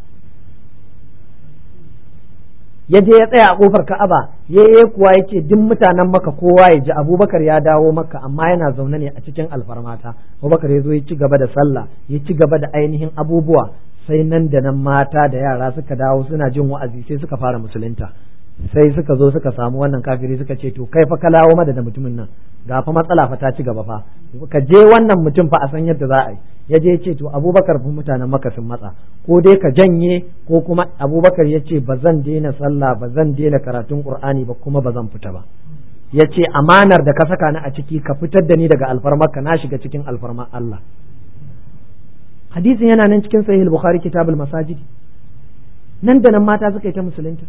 S1: ya je ya tsaya a kofar ka'aba ya yi kuwa ya ce duk mutanen maka kowa ya ji abubakar ya dawo maka amma yana zaune ne a cikin alfarmata abubakar ya zo ya ci gaba da sallah ya ci gaba da ainihin abubuwa sai nan da nan mata da yara suka dawo suna jin wa'azi sai suka fara musulunta sai suka zo suka samu wannan kafiri suka ce to kai fa ka lawo mada da mutumin nan ga fa matsala fa ta ci gaba fa ka je wannan mutum fa a san yadda za a yi ya je ce to abubakar fa mutanen maka sun matsa ko dai ka janye ko kuma abubakar ya ce ba zan daina sallah ba zan daina karatun qur'ani ba kuma ba zan fita ba ya ce amanar da ka saka ni a ciki ka fitar da ni daga alfarmarka na shiga cikin alfarmar Allah hadisin yana nan cikin sahih al-bukhari kitabul masajid nan da nan mata suka yi ta musulunta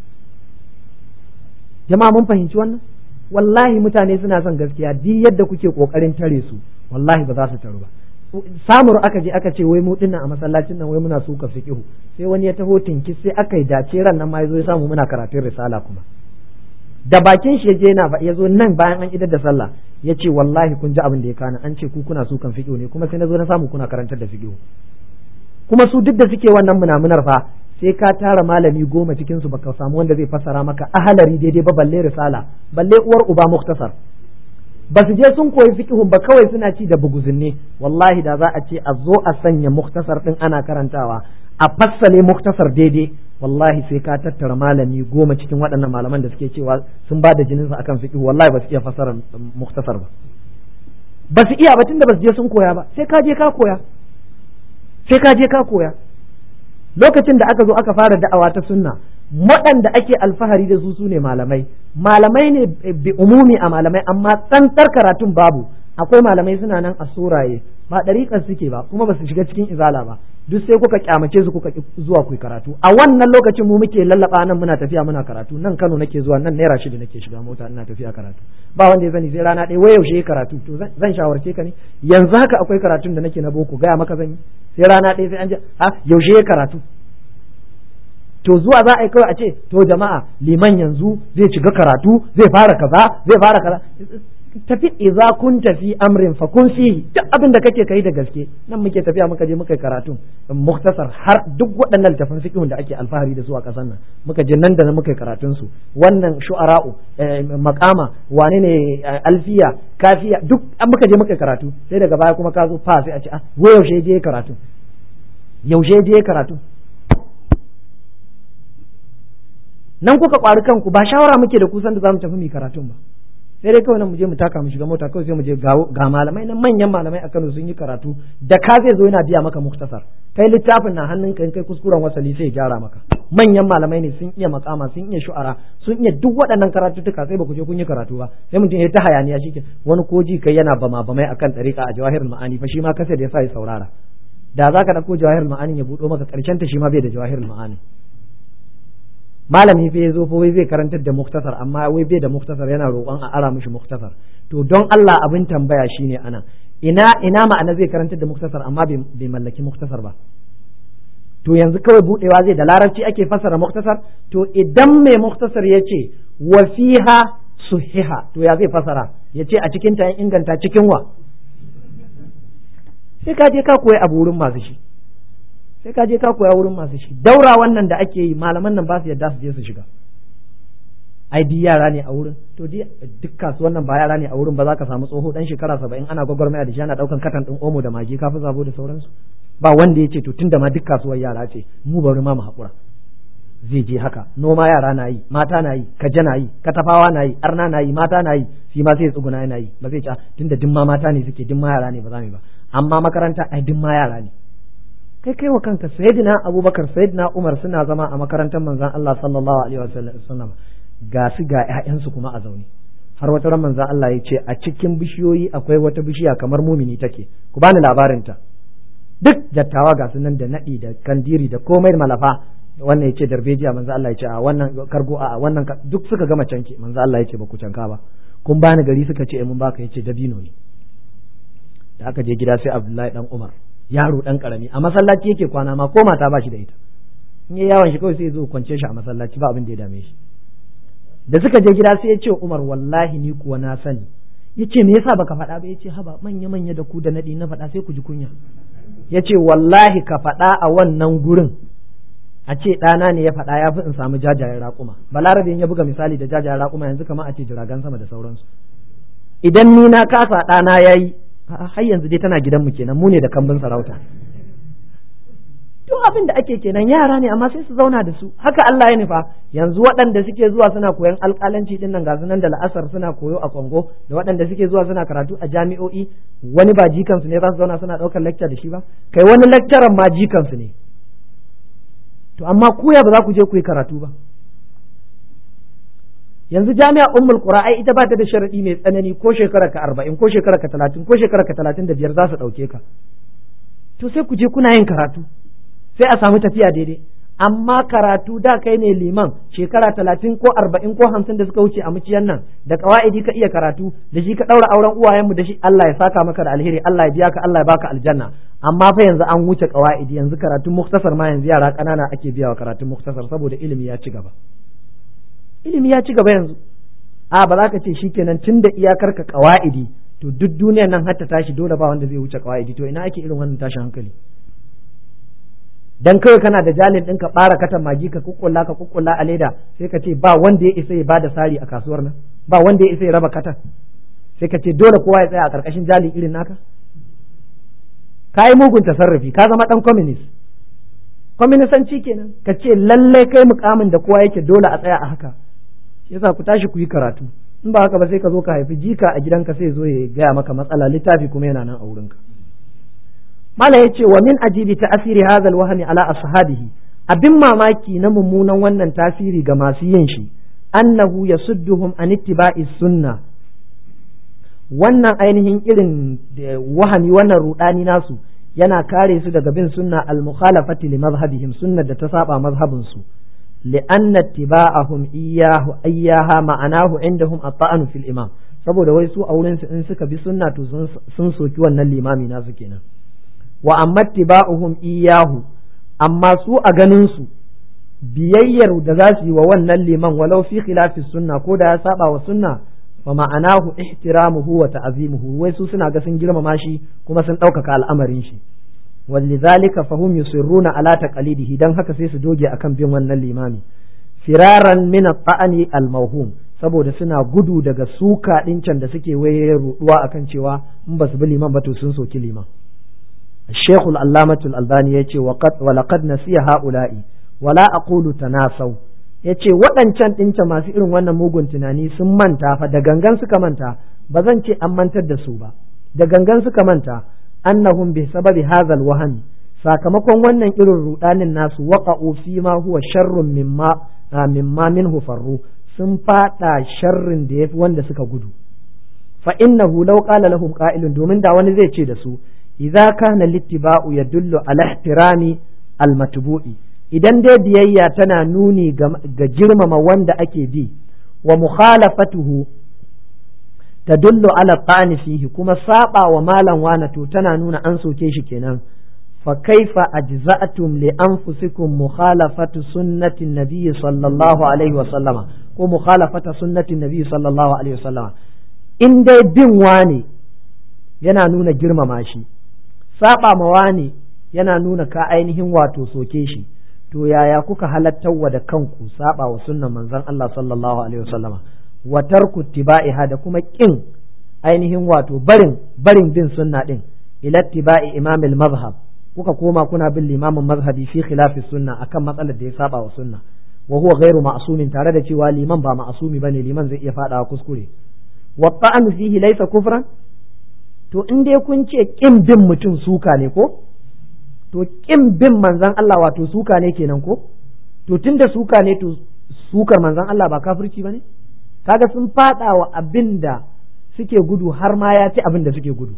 S1: jama'a mun fahimci wannan wallahi mutane suna son gaskiya duk yadda kuke kokarin tare su wallahi ba za su taru ba samur aka je aka ce wai mu dinnan a masallacin nan wai muna suka fiqihu sai wani ya taho tinki sai aka yi dace ran nan ma yazo ya samu muna karatun risala kuma da bakin shi yaje yana ya zo nan bayan an idar da sallah ya ce wallahi kun ji abin da ya kana an ce ku kuna sukan fiqihu ne kuma sai na zo na samu kuna karantar da fiqihu kuma su duk da suke wannan munamunar fa sai ka tara malami goma cikin su baka samu wanda zai fassara maka ahalari daidai ba balle risala balle uwar uba muktasar ba su je sun koyi fiqhun ba kawai suna ci da buguzinne wallahi da za a ce a zo a sanya muktasar din ana karantawa a fassale muktasar daidai wallahi sai ka tattara malami goma cikin waɗannan malaman da suke cewa sun ba da jinin su akan fiqh wallahi ba su iya fassara muktasar ba ba su iya ba tunda ba su je sun koya ba sai ka je ka koya sai ka je ka koya lokacin da aka zo aka fara da'awa ta sunna waɗanda ake alfahari da su su ne malamai malamai ne bi umumi a malamai amma tsantar karatun babu akwai malamai suna nan a suraye ba ɗariƙar suke ba kuma ba su shiga cikin izala ba duk sai kuka kyamace su kuka zuwa ku karatu a wannan lokacin mu muke lallaba nan muna tafiya muna karatu nan Kano nake zuwa nan naira shida nake shiga mota ina tafiya karatu ba wanda ya sani sai rana ɗaya wai yaushe karatu to zan shawarce ka ne yanzu haka akwai karatun da nake na boko gaya maka zan yi sai rana ɗaya sai an ji a yaushe karatu to zuwa za a yi kawai a ce to jama'a liman yanzu zai shiga karatu zai fara kaza zai fara kaza tafi idza kun tafi amrin fa kun fihi duk abin da kake kai da gaske nan muke tafiya muka je muka yi karatu muktasar har duk waɗannan littafan fiqhun da ake alfahari da su a ƙasar nan muka je nan da nan muka yi karatun su wannan shu'ara'u maqama wane ne alfiya kafiya duk an muka je muka yi karatu sai daga baya kuma ka zo fa sai a ce ah wo yaushe je karatu yaushe je karatu nan kuka kwari kanku ba shawara muke da kusan da zamu tafi mu karatun ba sai dai kawai nan mu je mu taka mu shiga mota kawai sai mu je ga malamai nan manyan malamai a Kano sun yi karatu da ka zai zo yana biya maka muktasar kai littafin na hannun kai kai kuskuren wasali sai ya gyara maka manyan malamai ne sun iya makama sun iya shu'ara sun iya duk waɗannan karatuttuka sai ba ku je kun yi karatu ba sai mutum ya ta hayaniya shi wani koji kai yana bama bamai akan ɗariƙa a jawahirul ma'ani fa shi ma kasa da ya sa ya saurara da za ka ɗauko jawahirul ma'ani ya buɗo maka ƙarshen ta shi ma bai da jawahirul ma'ani malami fa ya zo fa wai zai karantar da muktasar amma wai bai da muktasar yana roƙon a ara mishi muktasar to don Allah abin tambaya shine ana ina ina ma'ana zai karantar da muktasar amma bai mallaki muktasar ba to yanzu kawai budewa zai da larabci ake fassara muktasar to idan mai muktasar ya ce wa fiha suhiha to ya zai fassara ya ce a cikin ta inganta cikin wa sai ka je ka koyi abu wurin masu shi sai ka je ka koya wurin masu shi daura wannan da ake yi malaman nan ba su yadda su je su shiga ai duk yara ne a wurin to duk kasuwan nan ba yara ne a wurin ba za ka samu tsoho dan shekara saba'in ana gwagwarmaya da shi ana daukan katan din omo da magi kafi zabo da sauransu ba wanda ya ce to tunda ma duk kasuwar yara ce mu bari ma mu haƙura zai je haka noma yara na yi mata na yi kaje na yi katafawa na yi arna na yi mata na yi shi ma sai tsuguna yana yi ba zai ce tunda duk ma mata ne suke duk ma yara ne ba za mu ba amma makaranta ai duk ma yara ne kai kai wa kanka sayyidina abubakar sayyidina umar suna zama a makarantar manzon Allah sallallahu alaihi wasallam ga su ga ƴaƴansu kuma a zaune har wata ran manzon Allah ya ce a cikin bishiyoyi akwai wata bishiya kamar mumini take ku bani labarin ta duk dattawa ga su nan da nadi da kandiri da komai malafa wannan yace darbejiya manzo Allah ya ce a wannan kargo a wannan duk suka gama canke manzo Allah ya ce ba ku canka ba kun bani gari suka ce mun baka yace dabino ne da aka je gida sai Abdullahi dan Umar yaro dan karami a masallaci yake kwana ma ko mata ba shi da ita in yayi yawon shi kawai sai zo kwance shi a masallaci ba abin da ya dame shi da suka je gida sai ya ce Umar wallahi ni kuwa na sani yace me yasa baka faɗa ba yace haba manya manya da ku da nadi na faɗa sai ku ji kunya yace wallahi ka faɗa a wannan gurin a ce ɗana ne ya faɗa ya fi in samu jajayen raƙuma balarabe ya buga misali da jajayen raƙuma yanzu kamar a ce jiragen sama da sauransu idan ni na kasa ɗana ya yi har yanzu dai tana gidanmu kenan mu ne da kambin sarauta duk abin da ake kenan yara ne amma sai su zauna da su haka Allah ya nufa yanzu waɗanda suke zuwa suna koyon alƙalanci din nan ga nan da la'asar suna koyo a Kongo da waɗanda suke zuwa suna karatu a jami'o'i wani ba jikansu ne za su zauna suna ɗaukar lecture da shi ba kai wani lecturer ma jikansu ne to amma kuya ba za ku je ku yi karatu ba yanzu jami'a ummul qura ai ita ba ta da sharadi mai tsanani ko shekara ka arba'in ko shekara ka talatin ko shekara ka talatin da biyar za su ɗauke ka to sai ku je kuna yin karatu sai a samu tafiya daidai amma karatu da kai ne liman shekara talatin ko arba'in ko hamsin da suka wuce a muciyan nan da kawa'idi ka iya karatu da shi ka ɗaura auren uwayenmu da shi Allah ya saka maka da alheri Allah ya biya ka Allah ya baka aljanna amma fa yanzu an wuce kawa'idi yanzu karatun muktasar ma yanzu yara ƙanana ake biya wa karatun muktasar saboda ilimi ya ci gaba ilimi ya ci gaba yanzu a ba za ka ce shikenan tun da iyakar ka kawa'idi to duk duniyar nan har ta tashi dole ba wanda zai wuce kawa'idi to ina ake irin wannan tashin hankali dan kawai kana da jalin ɗin ka ɓara katan magi ka kukkulla ka kukkulla a leda sai ka ce ba wanda ya isa ya bada sari a kasuwar nan ba wanda ya isa ya raba katan sai ka ce dole kowa ya tsaya a ƙarƙashin jali irin naka ka yi mugun tasarrufi ka zama ɗan communist kwaminisanci kenan ka ce lallai kai mukamin da kowa yake dole a tsaya a haka yasa ku tashi ku yi karatu in ba haka ba sai ka zo ka haifi jika a gidanka sai zo ya gaya maka matsala littafi kuma yana nan a wurinka mala ya ce wa min ajibi ta'asiri hadha alwahmi ala ashabihi abin mamaki na mummunan wannan tasiri ga masu yin shi annahu yasudduhum an ittiba'i sunna wannan ainihin irin wahami wannan rudani nasu yana kare su daga bin sunna al-mukhalafati li mazhabihim sunnar da ta saba mazhabin su li'anna ittiba'ahum iyyahu ayyaha ma'anahu indahum at-ta'anu fil imam saboda wai su a wurin su in suka bi sunna to sun soki wannan limami nasu kenan wa amma ittiba'uhum iyyahu amma su a ganin su biyayyar da za su yi wa wannan liman walau fi khilafi sunna ko da ya saba wa sunna fa ma'anahu ihtiramuhu wa ta'zimuhu wai su suna ga sun girmama shi kuma sun ɗaukaka al'amarin shi walidhalika fahum yusirruna ala taqalidihi dan haka sai su doge akan bin wannan limami firaran min at-ta'ani al-mawhum saboda suna gudu daga suka can da suke waye ruduwa akan cewa in ba su bi liman ba to sun soki liman الشيخ العلامة الألباني يتي وقد ولقد نسي هؤلاء ولا أقول تناسوا yace waɗancan ɗinta masu irin wannan mugun tunani sun manta fa da gangan suka manta ba zan ce an mantar da su ba da gangan suka manta annahum bi sababi hazal wahami sakamakon wannan irin rudanin nasu waqa'u fi ma huwa sharrun mimma mimma minhu farru sun fada sharrin da yafi wanda suka gudu fa innahu law qala lahum qa'ilun domin da wani zai ce da su idza kana littiba'u yadullu ala ihtirami almatbu'i idan dai biyayya tana nuni ga girmama wanda ake bi wa mukhalafatuhu tadullu ala ta'ani fihi kuma saba wa malam wana to tana nuna an soke shi kenan fa kaifa ajza'tum li anfusikum mukhalafatu sunnati nabiyyi sallallahu alaihi wa sallama ko mukhalafata sunnati nabiyyi sallallahu alaihi wa sallama in dai bin wani yana nuna girmama shi saba ma wani yana nuna ka ainihin wato soke shi to yaya kuka halattawa da kanku saba wa sunnan manzon Allah sallallahu alaihi wasallama wa tarku tibaiha da kuma kin ainihin wato barin barin bin sunna din ila tibai imamil mazhab kuka koma kuna bin limamin mazhabi fi khilafi sunna akan matsalar da ya saba wa sunna wa huwa ghairu ma'sumin tare da cewa liman ba ma'sumi bane liman zai iya fadawa kuskure wa ta'anu fihi laysa kufran to in dai kun ce kin bin mutum suka ne ko to kin bin manzon Allah wato suka ne kenan ko to tunda suka ne to sukar manzon Allah ba kafirci bane kaga sun fada wa abinda suke gudu har ma ya ci abin da suke gudu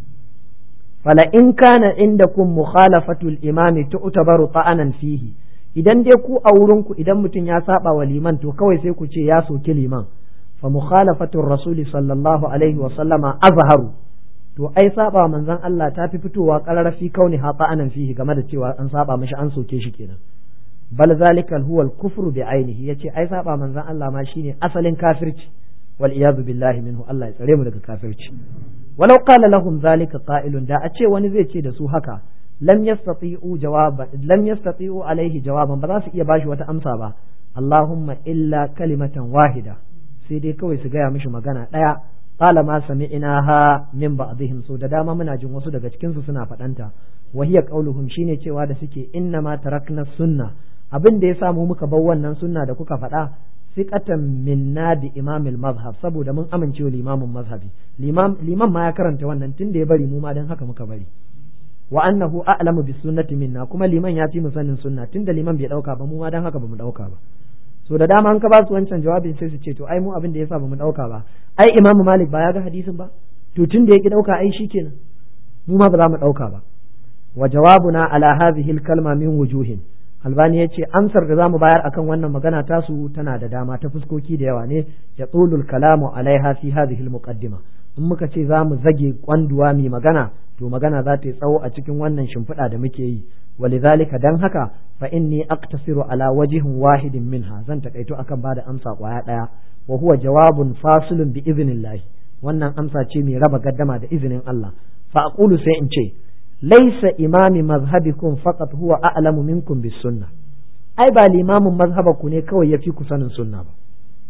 S1: fala in kana indakum mukhalafatul imami tu'tabaru ta'anan fihi idan dai ku a wurin ku idan mutum ya saba wa liman to kawai sai ku ce ya soki liman fa mukhalafatur rasuli sallallahu alaihi wa sallama azharu to ai saba manzon Allah ta fi fitowa qararafi kauni ha ta'anan fihi game da cewa an saba mishi an soke shi kenan bal zalika huwa al-kufru bi ainihi yace ai saba manzon Allah ma shine asalin kafirci wal iyadu billahi minhu Allah ya tsare mu daga kafirci walau qala lahum zalika qa'ilun da a ce wani zai ce da su haka lam yastati'u jawaban lam yastati'u alaihi jawaban ba za su iya bashi wata amsa ba Allahumma illa kalimatan wahida sai dai kawai su gaya mishi magana daya qala ma sami'naha min ba'dihim so da dama muna jin wasu daga cikin su suna faɗanta wa hiya qauluhum shine cewa da suke inna ma tarakna sunna abin da ya samu muka bar wannan sunna da kuka faɗa siqatan minna bi imamil mazhab saboda mun amincewa limamin mazhabi limam liman ma ya karanta wannan tun da ya bari mu ma dan haka muka bari wa annahu a'lamu bis sunnati minna kuma liman ya fi mu sanin sunna tun da liman bai dauka ba mu ma dan haka bamu dauka ba so da dama an ka ba su wancan jawabin sai su ce to ai mu abin da yasa bamu dauka ba ai imam malik ba ya ga hadisin ba to tun da ya ki dauka ai shikenan mu ma ba za mu dauka ba wa jawabuna ala hadhihi al kalma min wujuhin albani ya ce amsar da zamu bayar akan wannan magana tasu tana da dama ta fuskoki da yawa ne ya tsulul kalamu alaiha fi hadhihi muqaddima in muka ce zamu zage kwanduwa mai magana to magana za ta yi tsawo a cikin wannan shimfiɗa da muke yi walidhalika dan haka fa inni aqtasiru ala wajhin wahidin minha zan takaito akan bada amsa kwaya daya wa huwa jawabun fasilun bi idhnillah wannan amsa ce mai raba gaddama da izinin Allah fa aqulu sai in ce laisa imami mazhabikum faqat huwa a'lamu minkum bis sunna ai ba limamin mazhabaku ne kawai yafi ku sanin sunna ba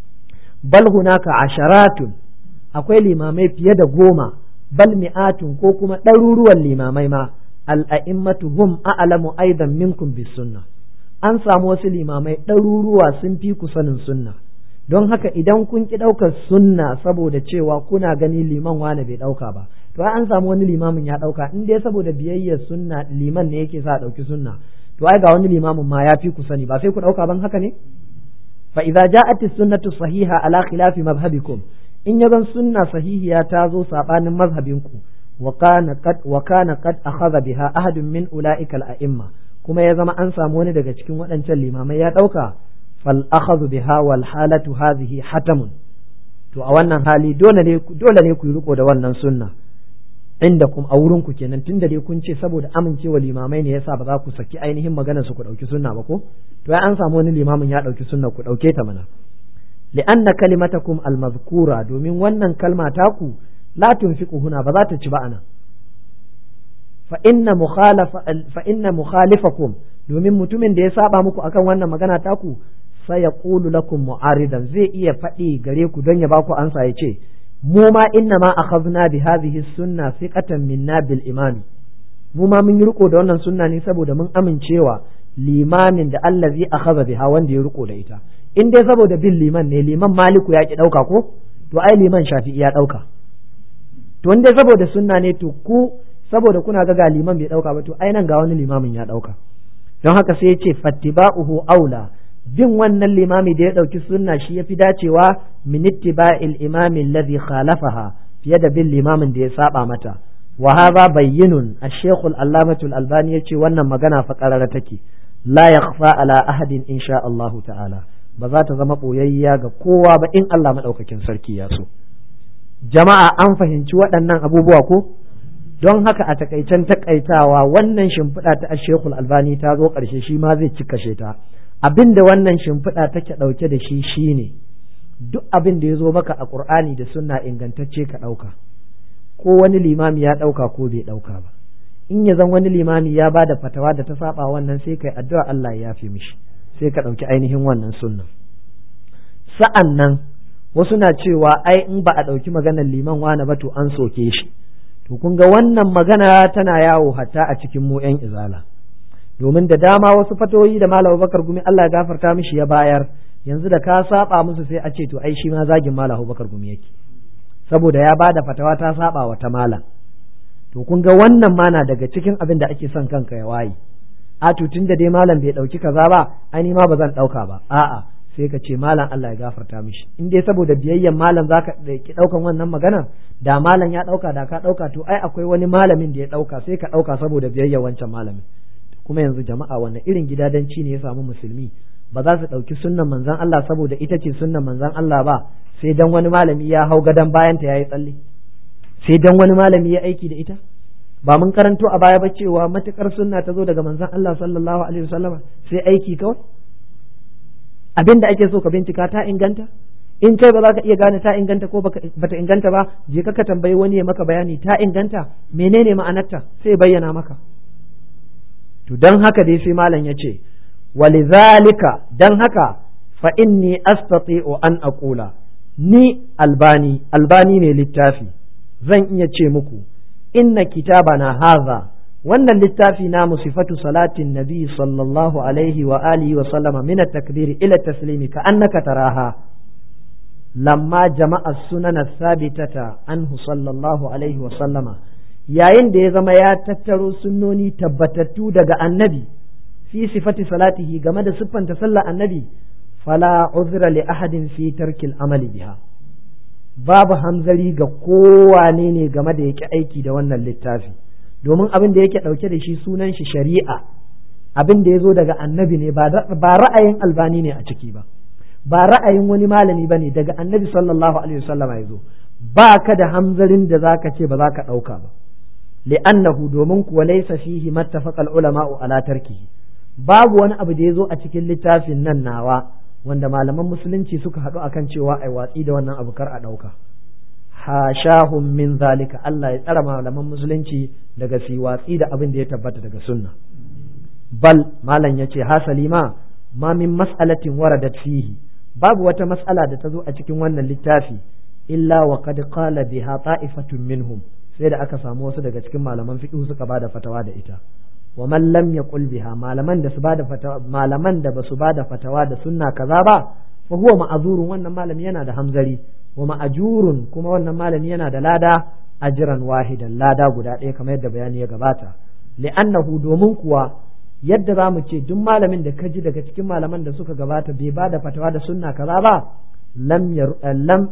S1: bal hunaka asharatun akwai limamai fiye da goma bal mi'atun ko kuma ɗaruruwan limamai ma al'a'immatu hum a'lamu aidan minkum bis sunna an samu wasu limamai ɗaruruwa sun fi ku sanin sunna don haka idan kun ki ɗaukar sunna saboda cewa kuna gani liman wane bai ɗauka ba to ai an samu wani limamin ya ɗauka in dai saboda biyayyar sunna liman ne yake sa ɗauki sunna to ai ga wani limamin ma ya fi ku sani ba sai ku ɗauka ban haka ne fa idza ja'at as-sunnatu sahiha ala khilafi madhhabikum in ya zan sunna sahihiya ta zo sabanin mazhabinku wa kana qad wa kana qad akhadha biha ahadun min ulaika al-a'imma kuma ya zama an samu wani daga cikin waɗancan limamai ya ɗauka fal akhadhu biha wal halatu hadhihi hatamun to a wannan hali dole ne dole ne ku yi riko da wannan sunna inda kuma a wurin ku kenan tunda dai kun ce saboda amincewa limamai ne yasa ba za ku saki ainihin maganar su ku dauki sunna ba ko to ai an samu wani limamin ya dauki sunna ku dauke ta mana li'anna kalimatakum almazkura domin wannan kalma taku la tunfiqu huna ba za ta ci ba anan fa inna mukhalafa fa inna mukhalifakum domin mutumin da ya saba muku akan wannan magana taku sai ya qulu lakum mu'aridan zai iya faɗi gare ku don ya ba ku ansa ya ce mu ma inna ma akhadna bi hadhihi sunna thiqatan minna bil imami mu ma mun yi riko da wannan sunna ne saboda mun amincewa limamin da allazi akhadha biha wanda ya riko da ita in dai saboda bin liman ne liman maliku ya ki dauka ko to ai liman shafi'i ya dauka to in dai saboda sunna ne to ku saboda kuna ga ga liman bai dauka ba to ai nan ga wani limamin ya dauka don haka sai ya ce fattiba'uhu aula bin wannan limami da ya ɗauki sunna shi ya fi dacewa min ittiba'il imami alladhi khalafaha fiye da bin limamin da ya saba mata wa hadha bayyinun ash-shaykh al-allamatu al-albani yace wannan magana fa qarara take la yakhfa ala ahadin insha Allah ta'ala ba za ta zama boyayya ga kowa ba in Allah madaukakin sarki ya so jama'a an fahimci waɗannan abubuwa ko don haka a takaicen takaitawa wannan shimfiɗa ta ash-shaykh al-albani ta zo ƙarshe shi ma zai cika ta abin da wannan shimfiɗa take ɗauke da shi shine duk abin da ya zo maka a ƙur'ani da sunna ingantacce ka ɗauka ko wani limami ya ɗauka ko bai ɗauka ba in ya zan wani limami ya ba da fatawa da ta saba wannan sai kai addu'a Allah ya yafe mishi sai ka ɗauki ainihin wannan sunnan sa'an nan wasu na cewa ai in ba a ɗauki maganar liman wani ba to an soke shi to kun ga wannan magana tana yawo hatta a cikin mu yan izala domin da dama wasu fatoyi da malam Bakar Gumi Allah ya gafarta mishi ya bayar yanzu da ka saba musu sai a ce to ai shi ma zagin malam Bakar Gumi yake saboda ya bada fatawa ta saba wa ta malam to kun ga wannan ma na daga cikin abin da ake son kanka ya waye a to tun da dai malam bai dauki kaza ba ai ma ba zan dauka ba a'a sai ka ce malam Allah ya gafarta mishi in dai saboda biyayyen malam zaka ki daukan wannan magana da malam ya dauka da ka dauka to ai akwai wani malamin da ya dauka sai ka dauka saboda biyayyen wancan malamin kuma yanzu jama'a wannan irin gidadanci ne ya samu musulmi ba za su dauki sunnan manzon Allah saboda ita ce sunnan manzon Allah ba sai dan wani malami ya hau gadon bayanta yayi tsalle sai dan wani malami ya aiki da ita ba mun karanto a baya ba cewa matukar sunna ta zo daga manzon Allah sallallahu alaihi wasallama sai aiki kawai abin da ake so ka bincika ta inganta in kai ba za ka iya gane ta inganta ko bata inganta ba je ka ka tambayi wani ya maka bayani ta inganta menene ma'anarta sai bayyana maka to dan haka dai sai malam ya ce walizalika dan haka fa inni astati'u an aqula ni albani albani ne littafi zan iya ce muku inna kitabana haza wannan littafi namu sifatu salatin nabi sallallahu alaihi wa alihi wa sallama min at-takbir ila taslimi ka annaka taraha lamma jama'a sunan sabitata anhu sallallahu alaihi wa sallama yayin da ya zama ya tattaro sunnoni tabbatattu daga annabi fi sifati salatihi game da siffanta sallar annabi fala uzra li ahadin fi tarkil amali biha babu hamzari ga kowane ne game da yake aiki da wannan littafi domin abin da yake ɗauke da shi sunan shi shari'a abin da ya zo daga annabi ne ba ra'ayin albani ne a ciki ba ba ra'ayin wani malami ba ne daga annabi sallallahu alaihi wasallam ya zo ba ka da hamzarin da zaka ce ba za ka ɗauka ba li'annahu domin kuwa laysa fihi mattafaqal ulama'u ala tarkihi babu wani abu da ya zo a cikin littafin nan nawa wanda malaman musulunci suka haɗu akan cewa ai watsi da wannan abu kar a ɗauka hashahum min zalika Allah ya tsara malaman musulunci daga si watsi da abin da ya tabbata daga sunna bal malam yace hasali ma ma min mas'alatin waradat fihi babu wata mas'ala da ta zo a cikin wannan littafi illa wa qad qala biha ta'ifatun minhum sai da aka samu wasu daga cikin malaman fiqh suka bada fatawa da ita wa man lam yaqul biha malaman da su bada fatawa malaman da basu bada fatawa da sunna kaza ba fa huwa ma'azurun wannan malami yana da hamzari wa ma'ajurun kuma wannan malami yana da lada ajiran wahidan lada guda ɗaya kamar yadda bayani ya gabata li'annahu domin kuwa yadda za mu ce duk malamin da ka ji daga cikin malaman da suka gabata bai ba da fatawa da sunna kaza ba lam lam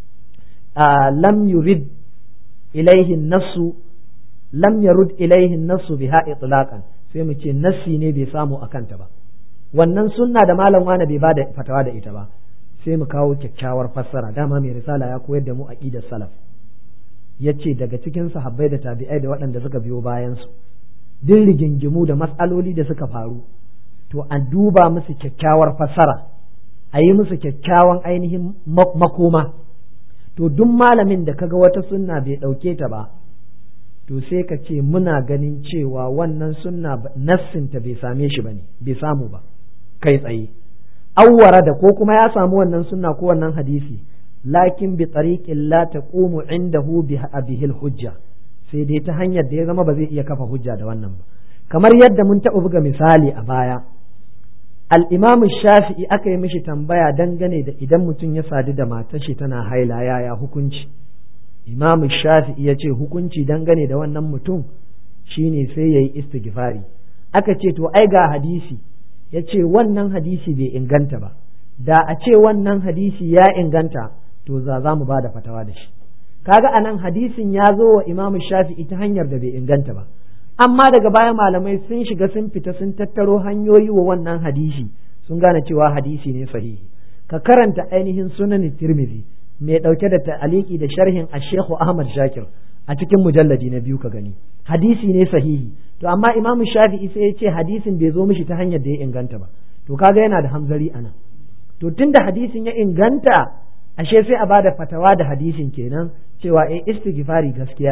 S1: lam yurid ilaihi nasu lam yarud ilaihi nasu biha itlaqan sai mu ce nassi ne bai samu akanta ba wannan sunna da malam wani bai ba da fatawa da ita ba sai mu kawo kyakkyawar fassara dama mai risala ya koyar da mu aqidar salaf yace daga cikin sahabbai da tabi'ai da waɗanda suka biyo bayan su din rigingimu da matsaloli da suka faru to a duba musu kyakkyawar fassara a yi musu kyakkyawan ainihin makoma to duk malamin da kaga wata sunna bai ɗauke ta ba to sai ka ce muna ganin cewa wannan sunna nassinta bai same shi ba ne bai samu ba kai tsaye awwara da ko kuma ya samu wannan sunna ko wannan hadisi lakin bi tariqin la taqumu indahu bihi hujja sai dai ta hanyar da ya zama ba zai iya kafa hujja da wannan ba kamar yadda mun taɓa buga misali a baya al-imamu shafi'i aka yi mishi tambaya dangane da idan mutum ya sadu da matar shi tana haila yaya hukunci imamu shafi'i ya ce hukunci dangane da wannan mutum shine sai ya yi istighfari aka ce to ai ga hadisi ya ce wannan hadisi bai inganta ba da a ce wannan hadisi ya inganta to za za mu ba da fatawa da shi kaga anan hadisin ya zo wa imamu shafi'i ta hanyar da bai inganta ba amma daga baya malamai sun shiga sun fita sun tattaro hanyoyi wa wannan hadisi sun gane cewa hadisi ne sahihi ka karanta ainihin sunan tirmidhi mai dauke da ta'aliki da sharhin ashekhu ahmad shakir a cikin mujalladi na biyu ka gani hadisi ne sahihi to amma imamu shafi'i sai ya ce hadisin bai zo mishi ta hanyar da ya inganta ba to kaga yana da hamzari anan to tunda hadisin ya inganta ashe sai a bada fatawa da hadisin kenan cewa eh istighfari gaskiya ne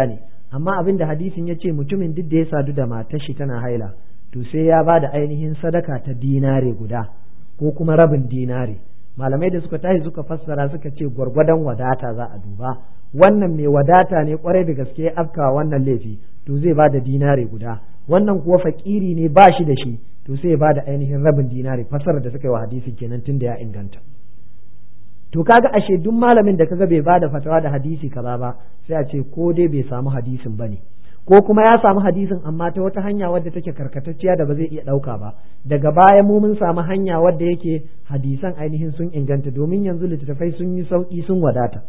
S1: amma abin da hadisin ya ce mutumin duk da ya sadu da matar shi tana haila to sai ya ba da ainihin sadaka ta dinare guda ko kuma rabin dinare malamai da suka tashi suka fassara suka ce gwargwadon wadata za a duba wannan mai wadata ne kwarai da gaske ya afka wannan laifi to zai ba da dinare guda wannan kuwa fakiri ne ba shi da shi to sai ya ba da ainihin rabin dinare fassarar da suka yi wa hadisi kenan tun da ya inganta to kaga ashe duk malamin da kaga bai bada fatawa da hadisi kaza ba sai a ce ko dai bai samu hadisin bane ko kuma ya samu hadisin amma ta wata hanya wadda take karkatacciya da ba zai iya ɗauka ba daga baya mu mun samu hanya wadda yake hadisan ainihin sun inganta domin yanzu littattafai sun yi sauki sun wadata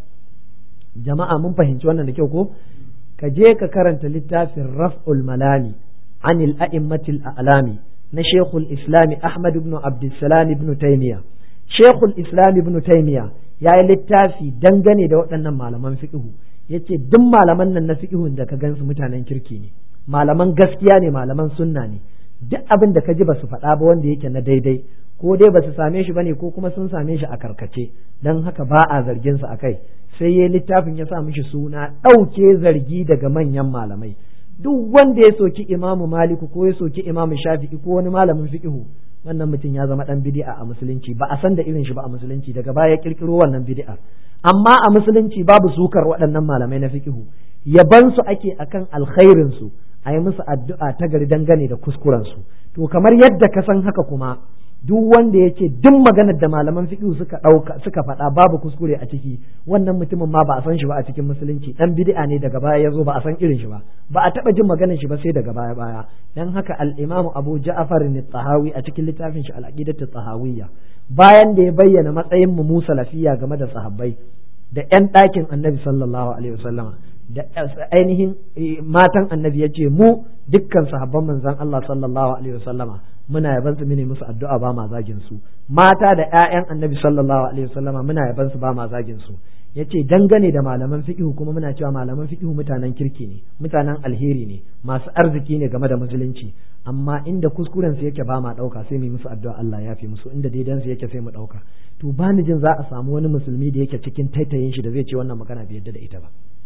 S1: jama'a mun fahimci wannan da kyau ko ka je ka karanta littafin raf'ul malami anil a'immatil a'lami na shekul islami ahmad ibn abdussalam ibn taymiya shekul islam ibn taymiya ya yi littafi dangane da waɗannan malaman fiqhu yace duk malaman nan na fiqhun da ka gansu mutanen kirki ne malaman gaskiya ne malaman sunna ne duk abin da ka ji ba su faɗa ba wanda yake na daidai ko dai ba su same shi bane ko kuma sun same shi a karkace dan haka ba a zargin su akai sai ya littafin ya sa mishi suna ɗauke zargi daga manyan malamai duk wanda ya soki imamu maliku ko ya soki imamu shafi'i ko wani malamin fiqhu wannan mutum ya zama dan bid'a a musulunci ba a san da irin shi ba a musulunci daga baya ya kirkiro wannan bid'a amma a musulunci babu sukar waɗannan malamai na fiqhu yaban su ake akan alkhairin su a yi musu addu'a ta gari dangane da kuskuren su to kamar yadda ka san haka kuma duk wanda ya ce duk maganar da malaman fiqhu suka ɗauka suka faɗa babu kuskure a ciki wannan mutumin ma ba a san shi ba a cikin musulunci dan bid'a ne daga baya ya zo ba a san irin shi ba ba a taɓa jin maganar shi ba sai daga baya baya dan haka al-Imam Abu Ja'far tahawi a cikin littafin shi al-Aqidatu tahawiyya bayan da ya bayyana matsayin mu salafiya game da sahabbai da ƴan ɗakin Annabi sallallahu alaihi wasallama da ainihin matan Annabi ya ce mu dukkan sahabban manzon Allah sallallahu alaihi wasallama muna yaban su mune musu addu'a ba ma zagin su mata da ƴaƴan annabi sallallahu alaihi wasallama muna yaban su ba ma zagin su yace dangane da malaman fiqhu kuma muna cewa malaman fiqhu mutanen kirki ne mutanen alheri ne masu arziki ne game da musulunci amma inda kuskuren su yake ba ma dauka sai mu musu addu'a Allah ya fi musu inda daidan su yake sai mu dauka to ba ni jin za a samu wani musulmi da yake cikin taitayin shi da zai ce wannan magana bai yadda da ita ba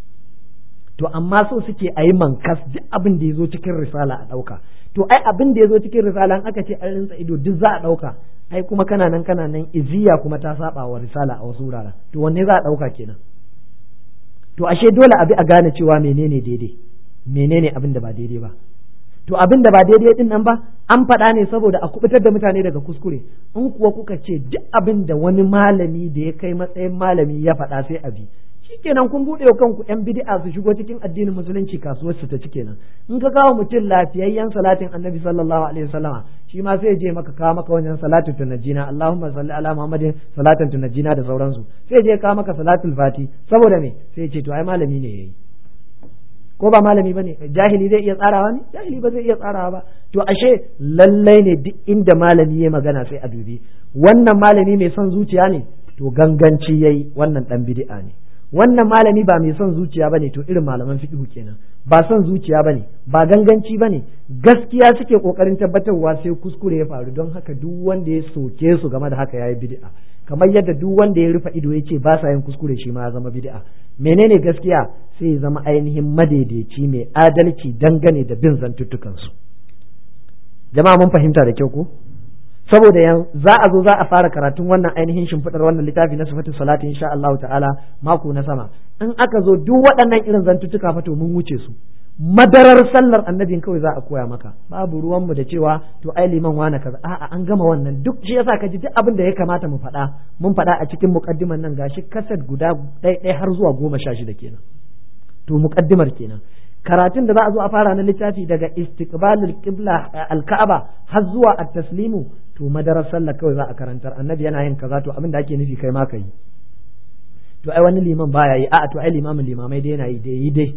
S1: to amma so suke a yi mankas duk abin da ya zo cikin risala a ɗauka to ai abin da ya zo cikin risala aka ce an rinsa ido duk za a ɗauka ai kuma kana nan kana nan iziya kuma ta saba wa risala a wasu wuraren to wanne za a ɗauka kenan to ashe dole abi a gane cewa menene daidai menene abin da ba daidai ba to abin da ba daidai din nan ba an faɗa ne saboda a kubutar da mutane daga kuskure in kuwa kuka ce duk abin da wani malami da ya kai matsayin malami ya faɗa sai abi shikenan kun buɗe wa kanku yan bid'a su shigo cikin addinin musulunci kasuwar su ta ci kenan in ka kawo mutum lafiyayyen salatin annabi sallallahu alaihi wasallama shi ma sai je maka kawo maka wajen salatin tunajjina allahumma salli ala muhammadin salatin tunajjina da sauransu sai je kawo maka salatul fati saboda me sai ce to ai malami ne yayi ko ba malami bane jahili zai iya tsarawa ne jahili ba zai iya tsarawa ba to ashe lallai ne duk inda malami ya magana sai a dubi wannan malami mai son zuciya ne to ganganci yayi wannan dan bid'a ne wannan malami ba mai son zuciya bane to irin malaman fiqhu kenan ba son zuciya bane ba ganganci bane gaskiya suke kokarin tabbatarwa sai kuskure ya faru don haka duk wanda ya soke su game da haka yayi bid'a kamar yadda duk wanda ya rufe ido ya ce ba sa yin kuskure shi ma ya zama bid'a menene gaskiya sai ya zama ainihin madaidaici mai adalci dangane da bin zantuttukan su jama'a mun fahimta da kyau ko saboda yan za a zo za a fara karatun wannan ainihin shimfiɗar wannan littafi na sifatu salati insha Allah ta'ala mako na sama in aka zo duk waɗannan irin zantuttuka fa to mun wuce su madarar sallar annabin kawai za a koya maka babu ruwanmu da cewa to ai liman wane kaza a'a an gama wannan duk shi yasa ka ji duk abin da ya kamata mu faɗa mun faɗa a cikin muqaddiman nan gashi kaset guda ɗaya har zuwa goma sha shida kenan to muqaddimar kenan karatun da za a zo a fara na littafi daga istiqbalul qibla al-ka'aba har zuwa at-taslimu to madarar sallah kawai za a karantar annabi yana yin kaza to abin da ake nufi kai ma ka yi to ai wani liman baya yi a'a to ai limamin limamai dai yana yi dai yi dai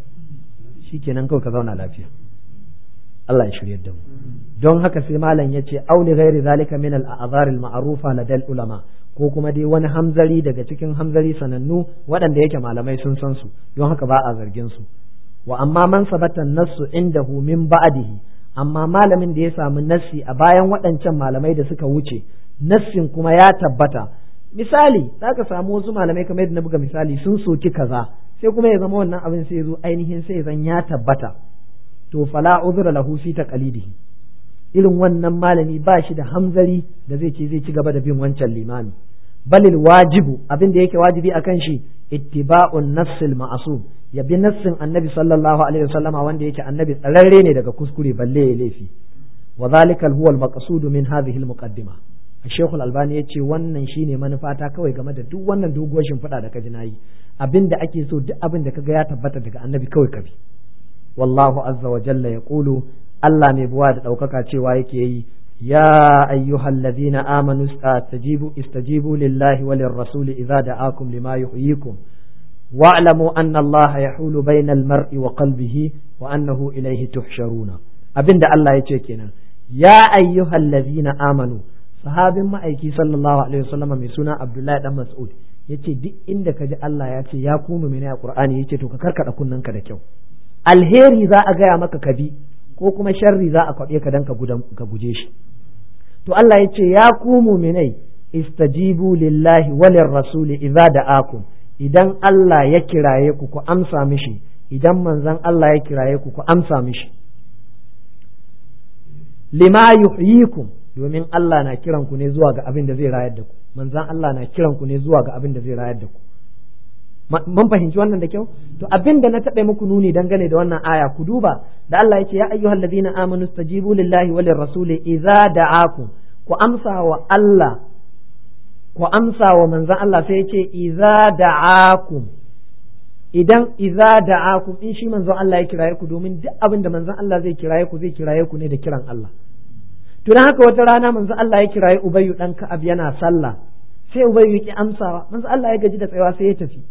S1: shikenan kawai ka zauna lafiya Allah ya shirye da mu don haka sai malam ya ce auli ghairi zalika min al-a'zar al-ma'rufa ladal ulama ko kuma dai wani hamzari daga cikin hamzari sanannu waɗanda yake malamai sun san su don haka ba a zargin su wa amma man sabata nassu indahu min ba'dihi amma malamin da ya samu nassi a bayan waɗancan malamai da suka wuce nassin kuma ya tabbata misali za ka samu wasu malamai kamar yadda na buga misali sun soki kaza sai kuma ya zama wannan abin sai ya zo ainihin sai zan ya tabbata to fala uzra lahu fi taqlidihi irin wannan malami ba shi da hamzari da zai ce zai ci gaba da bin wancan limami balil wajibu abin da yake wajibi akan shi ittiba'un nassil ma'asum ya bi nassin annabi sallallahu alaihi wasallama wanda yake annabi tsararre ne daga kuskure balle ya laifi wa zalika huwa al-maqsud min hadhihi al-muqaddima Sheikh Al-Albani yace wannan shine manufata kawai game da duk wannan doguwar shimfiɗa da kaji nayi abinda ake so duk abin da kaga ya tabbata daga annabi kawai kabi wallahu azza wa jalla yaqulu Allah mai buwa da ɗaukaka cewa yake yi يا أيها الذين آمنوا استجيبوا استجيبوا لله وللرسول إذا دعاكم لما يحييكم واعلموا أن الله يحول بين المرء وقلبه وأنه إليه تحشرون أبن الله يتشكينا يا أيها الذين آمنوا صحاب ما أيكي صلى الله عليه وسلم من سنة عبد الله بن مسعود yace duk inda ka ji Allah ya ce ya kuma mene a Qur'ani yace to ka karkada kunnanka da kyau alheri za a gaya maka ka bi ko kuma sharri za a kwaɓe ka dan ka guje shi to Allah ya ce ya ku muminai istajibu lillahi walir rasuli idza da'akum idan Allah ya kiraye ku ku amsa mishi idan manzon Allah ya kiraye ku ku amsa mishi lima yuhyikum domin Allah na kiran ku ne zuwa ga abin da zai rayar da ku manzon Allah na kiran ku ne zuwa ga abin da zai rayar da ku mun fahimci wannan da kyau to abin da na taɓa muku nuni dangane da wannan aya ku duba da Allah yake ya ayyuhal ladina amanu stajibu lillahi wa lirrasuli idza da'akum ku amsa wa Allah ku amsa wa manzon Allah sai yace idza da'akum idan idza da'akum in shi manzon Allah ya kiraye ku domin duk abin da manzon Allah zai kiraye ku zai kiraye ku ne da kiran Allah to dan haka wata rana manzon Allah ya kiraye Ubayyu dan Ka'ab yana sallah sai Ubayyu yake amsawa manzon Allah ya gaji da tsayawa sai ya tafi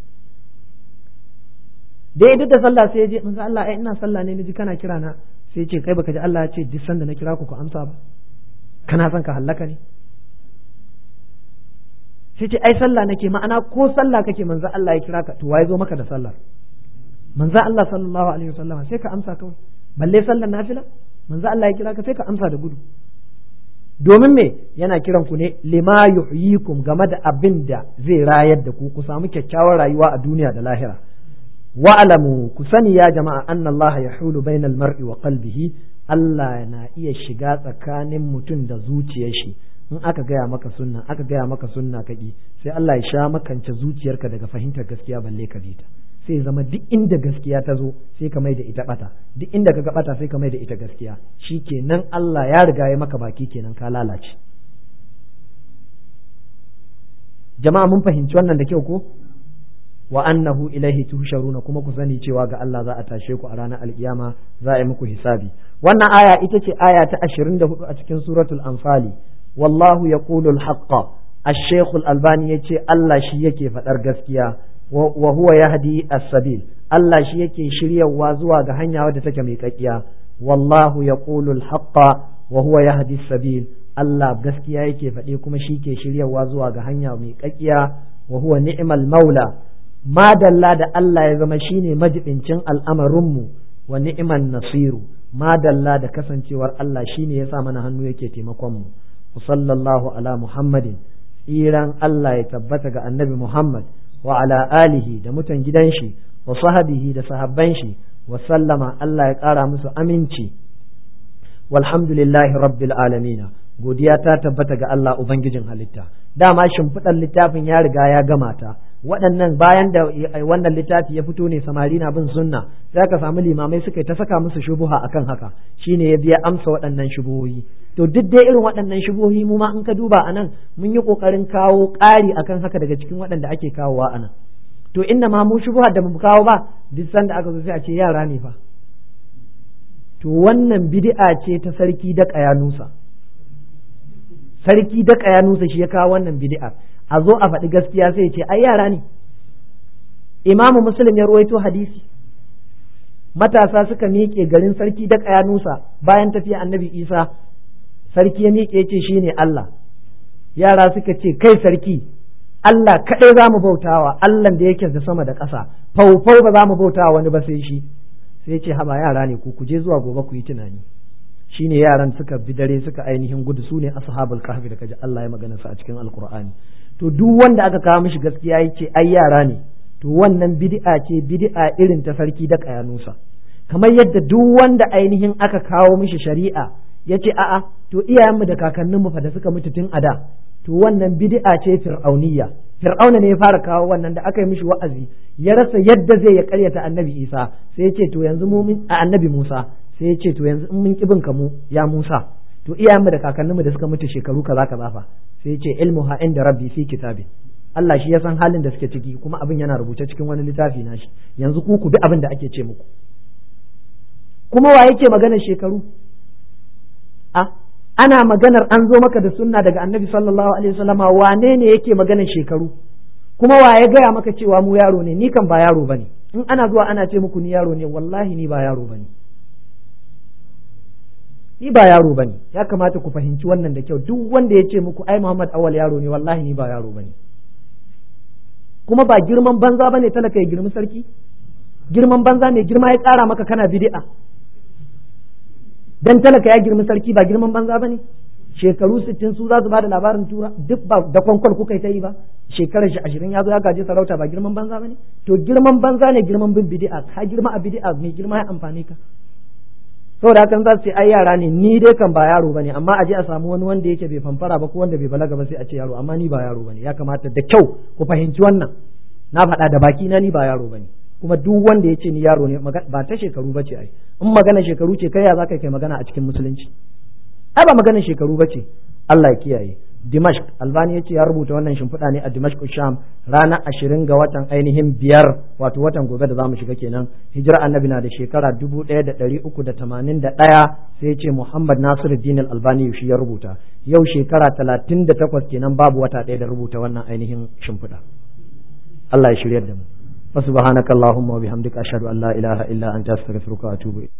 S1: da ya da sallah sai ya je manzo Allah ai ina sallah ne naji kana kira na sai ya ce kai baka ji Allah ya ce duk sanda na kira ku ku amsa ba kana son ka hallaka ne sai ce ai sallah nake ma'ana ko sallah kake manzo Allah ya kira ka to waye zo maka da sallar manzo Allah sallallahu alaihi wasallam sai ka amsa kawai balle sallar nafila manzo Allah ya kira ka sai ka amsa da gudu domin me yana kiran ku ne lima yuhyikum game da abin da zai rayar da ku ku samu kyakkyawar rayuwa a duniya da lahira wa'alamu ku sani ya jama'a anna Allah ya hulu bainal mar'i wa qalbihi Allah na iya shiga tsakanin mutum da zuciyar shi in aka gaya maka sunna aka gaya maka sunna kaki sai Allah ya sha makance zuciyarka daga fahimtar gaskiya balle ka ta sai zama duk inda gaskiya ta zo sai ka mai da ita bata duk inda ka ga bata sai ka mai da ita gaskiya shikenan Allah ya riga ya maka baki kenan ka lalace jama'a mun fahimci wannan da kyau ko wa annahu ilaihi tuhsharuna kuma ku sani cewa ga Allah za a tashe ku a ranar alkiyama za a yi muku hisabi wannan aya ita ce aya ta 24 a cikin suratul anfali wallahu yaqulu al-haqqa ash-shaykh al-albani yace Allah shi yake fadar gaskiya wa huwa yahdi as-sabil Allah shi yake shiryawa zuwa ga hanya wadda take mai kakkiya wallahu yaqulu al-haqqa wa huwa yahdi as-sabil Allah gaskiya yake faɗe kuma shi ke shiryawa zuwa ga hanya mai kakkiya wa huwa ni'mal maula madalla da Allah ya zama shine majibincin al'amarinmu wa ni'man nasiru madalla da kasancewar Allah shine ya sa mana hannu yake taimakon mu sallallahu ala muhammadin tsiran Allah ya tabbata ga annabi Muhammad wa ala alihi da mutan gidan shi wa sahabihi da sahabban shi wa sallama Allah ya ƙara musu aminci walhamdulillahi rabbil alamina godiya ta tabbata ga Allah ubangijin halitta dama shimfiɗar littafin ya riga ya gama ta waɗannan bayan da wannan littafi ya fito ne samari na bin sunna sai ka samu limamai suka ta saka musu shubuha akan haka shine ya biya amsa waɗannan shubuhohi to duk dai irin waɗannan shubuhohi mu ma in ka duba anan mun yi kokarin kawo ƙari akan haka daga cikin waɗanda ake kawowa anan to inda ma mu shubuha da mu kawo ba duk sanda aka zo sai a ce yara ne fa to wannan bid'a ce ta sarki da ƙayanusa sarki da ƙayanusa shi ya kawo wannan bid'a a zo a faɗi gaskiya sai ce ai yara ne imamu muslim ya ruwaito hadisi matasa suka miƙe garin sarki da ƙayanusa bayan tafiya annabi isa sarki ya miƙe ce shi ne Allah yara suka ce kai sarki Allah kaɗai za mu bautawa Allah da yake da sama da ƙasa faufau ba za mu bautawa wani ba sai shi sai ce haba yara ne ku kuje zuwa gobe ku yi tunani shine yaran suka bi dare suka ainihin gudu su ne ashabul kahfi da kaji Allah ya magana su a cikin alqur'ani to duk wanda aka kawo mishi gaskiya ya ce ai yara ne to wannan bid'a ce bid'a irin ta sarki da kayanusa kamar yadda duk wanda ainihin aka kawo mishi shari'a ya ce a'a to iyayenmu da kakanninmu fa da suka mutu tun a da to wannan bid'a ce fir'auniyya fir'auna ne ya fara kawo wannan da aka yi mishi wa'azi ya rasa yadda zai ya karyata annabi isa sai ya ce to yanzu mu a annabi musa sai ya ce to yanzu in mun kibin ka mu ya musa to iyayenmu da kakanninmu da suka mutu shekaru kaza kaza fa sai ya ce ilmuha inda rabbi fi kitabi Allah shi ya san halin da suke ciki kuma abin yana rubuce cikin wani littafi nashi yanzu ku ku bi abin da ake ce muku kuma wa yake maganar shekaru a ana maganar an zo maka da sunna daga annabi sallallahu alaihi wasallama wane ne yake maganar shekaru kuma wa ya gaya maka cewa mu yaro ne ni kan ba yaro bane in ana zuwa ana ce muku ni yaro ne wallahi ni ba yaro bane ni ba yaro bane ya kamata ku fahimci wannan da kyau duk wanda ya ce muku ai Muhammad awal yaro ne wallahi ni ba yaro bane kuma ba girman banza bane talaka ya girmi sarki girman banza ne girma ya kara maka kana bid'a dan talaka ya girmi sarki ba girman banza bane shekaru sittin su za su bada labarin tura duk ba da kwankwal kuka ta yi ba shekarar shi ashirin ya zo ya gaji sarauta ba girman banza bane to girman banza ne girman bin bid'a ka girma a bid'a mai girma ya amfani ka saboda hakan za su ce ai yara ne ni dai kan ba yaro bane amma a je a samu wani wanda yake bai fanfara ba ko wanda bai balaga ba sai a ce yaro amma ni ba yaro bane ya kamata da kyau ku fahimci wannan na faɗa da baki na ni ba yaro bane kuma duk wanda ya ce ni yaro ne ba ta shekaru ba ce ai in magana shekaru ce kai ya za ka kai magana a cikin musulunci ai ba magana shekaru ba ce Allah ya kiyaye Dimashq Albani ya ce ya rubuta wannan shimfiɗa ne a Dimashq Sham ranar ashirin ga watan ainihin biyar wato watan gobe da zamu shiga kenan hijira annabi na da shekara dubu ɗaya da ɗari uku da tamanin da ɗaya sai ya ce Muhammad Nasiruddin Albani shi ya rubuta yau shekara talatin da takwas kenan babu wata ɗaya da rubuta wannan ainihin shimfiɗa Allah ya shiryar da mu فسبحانك اللهم وبحمدك أشهد أن لا إله إلا أنت أستغفرك وأتوب إليك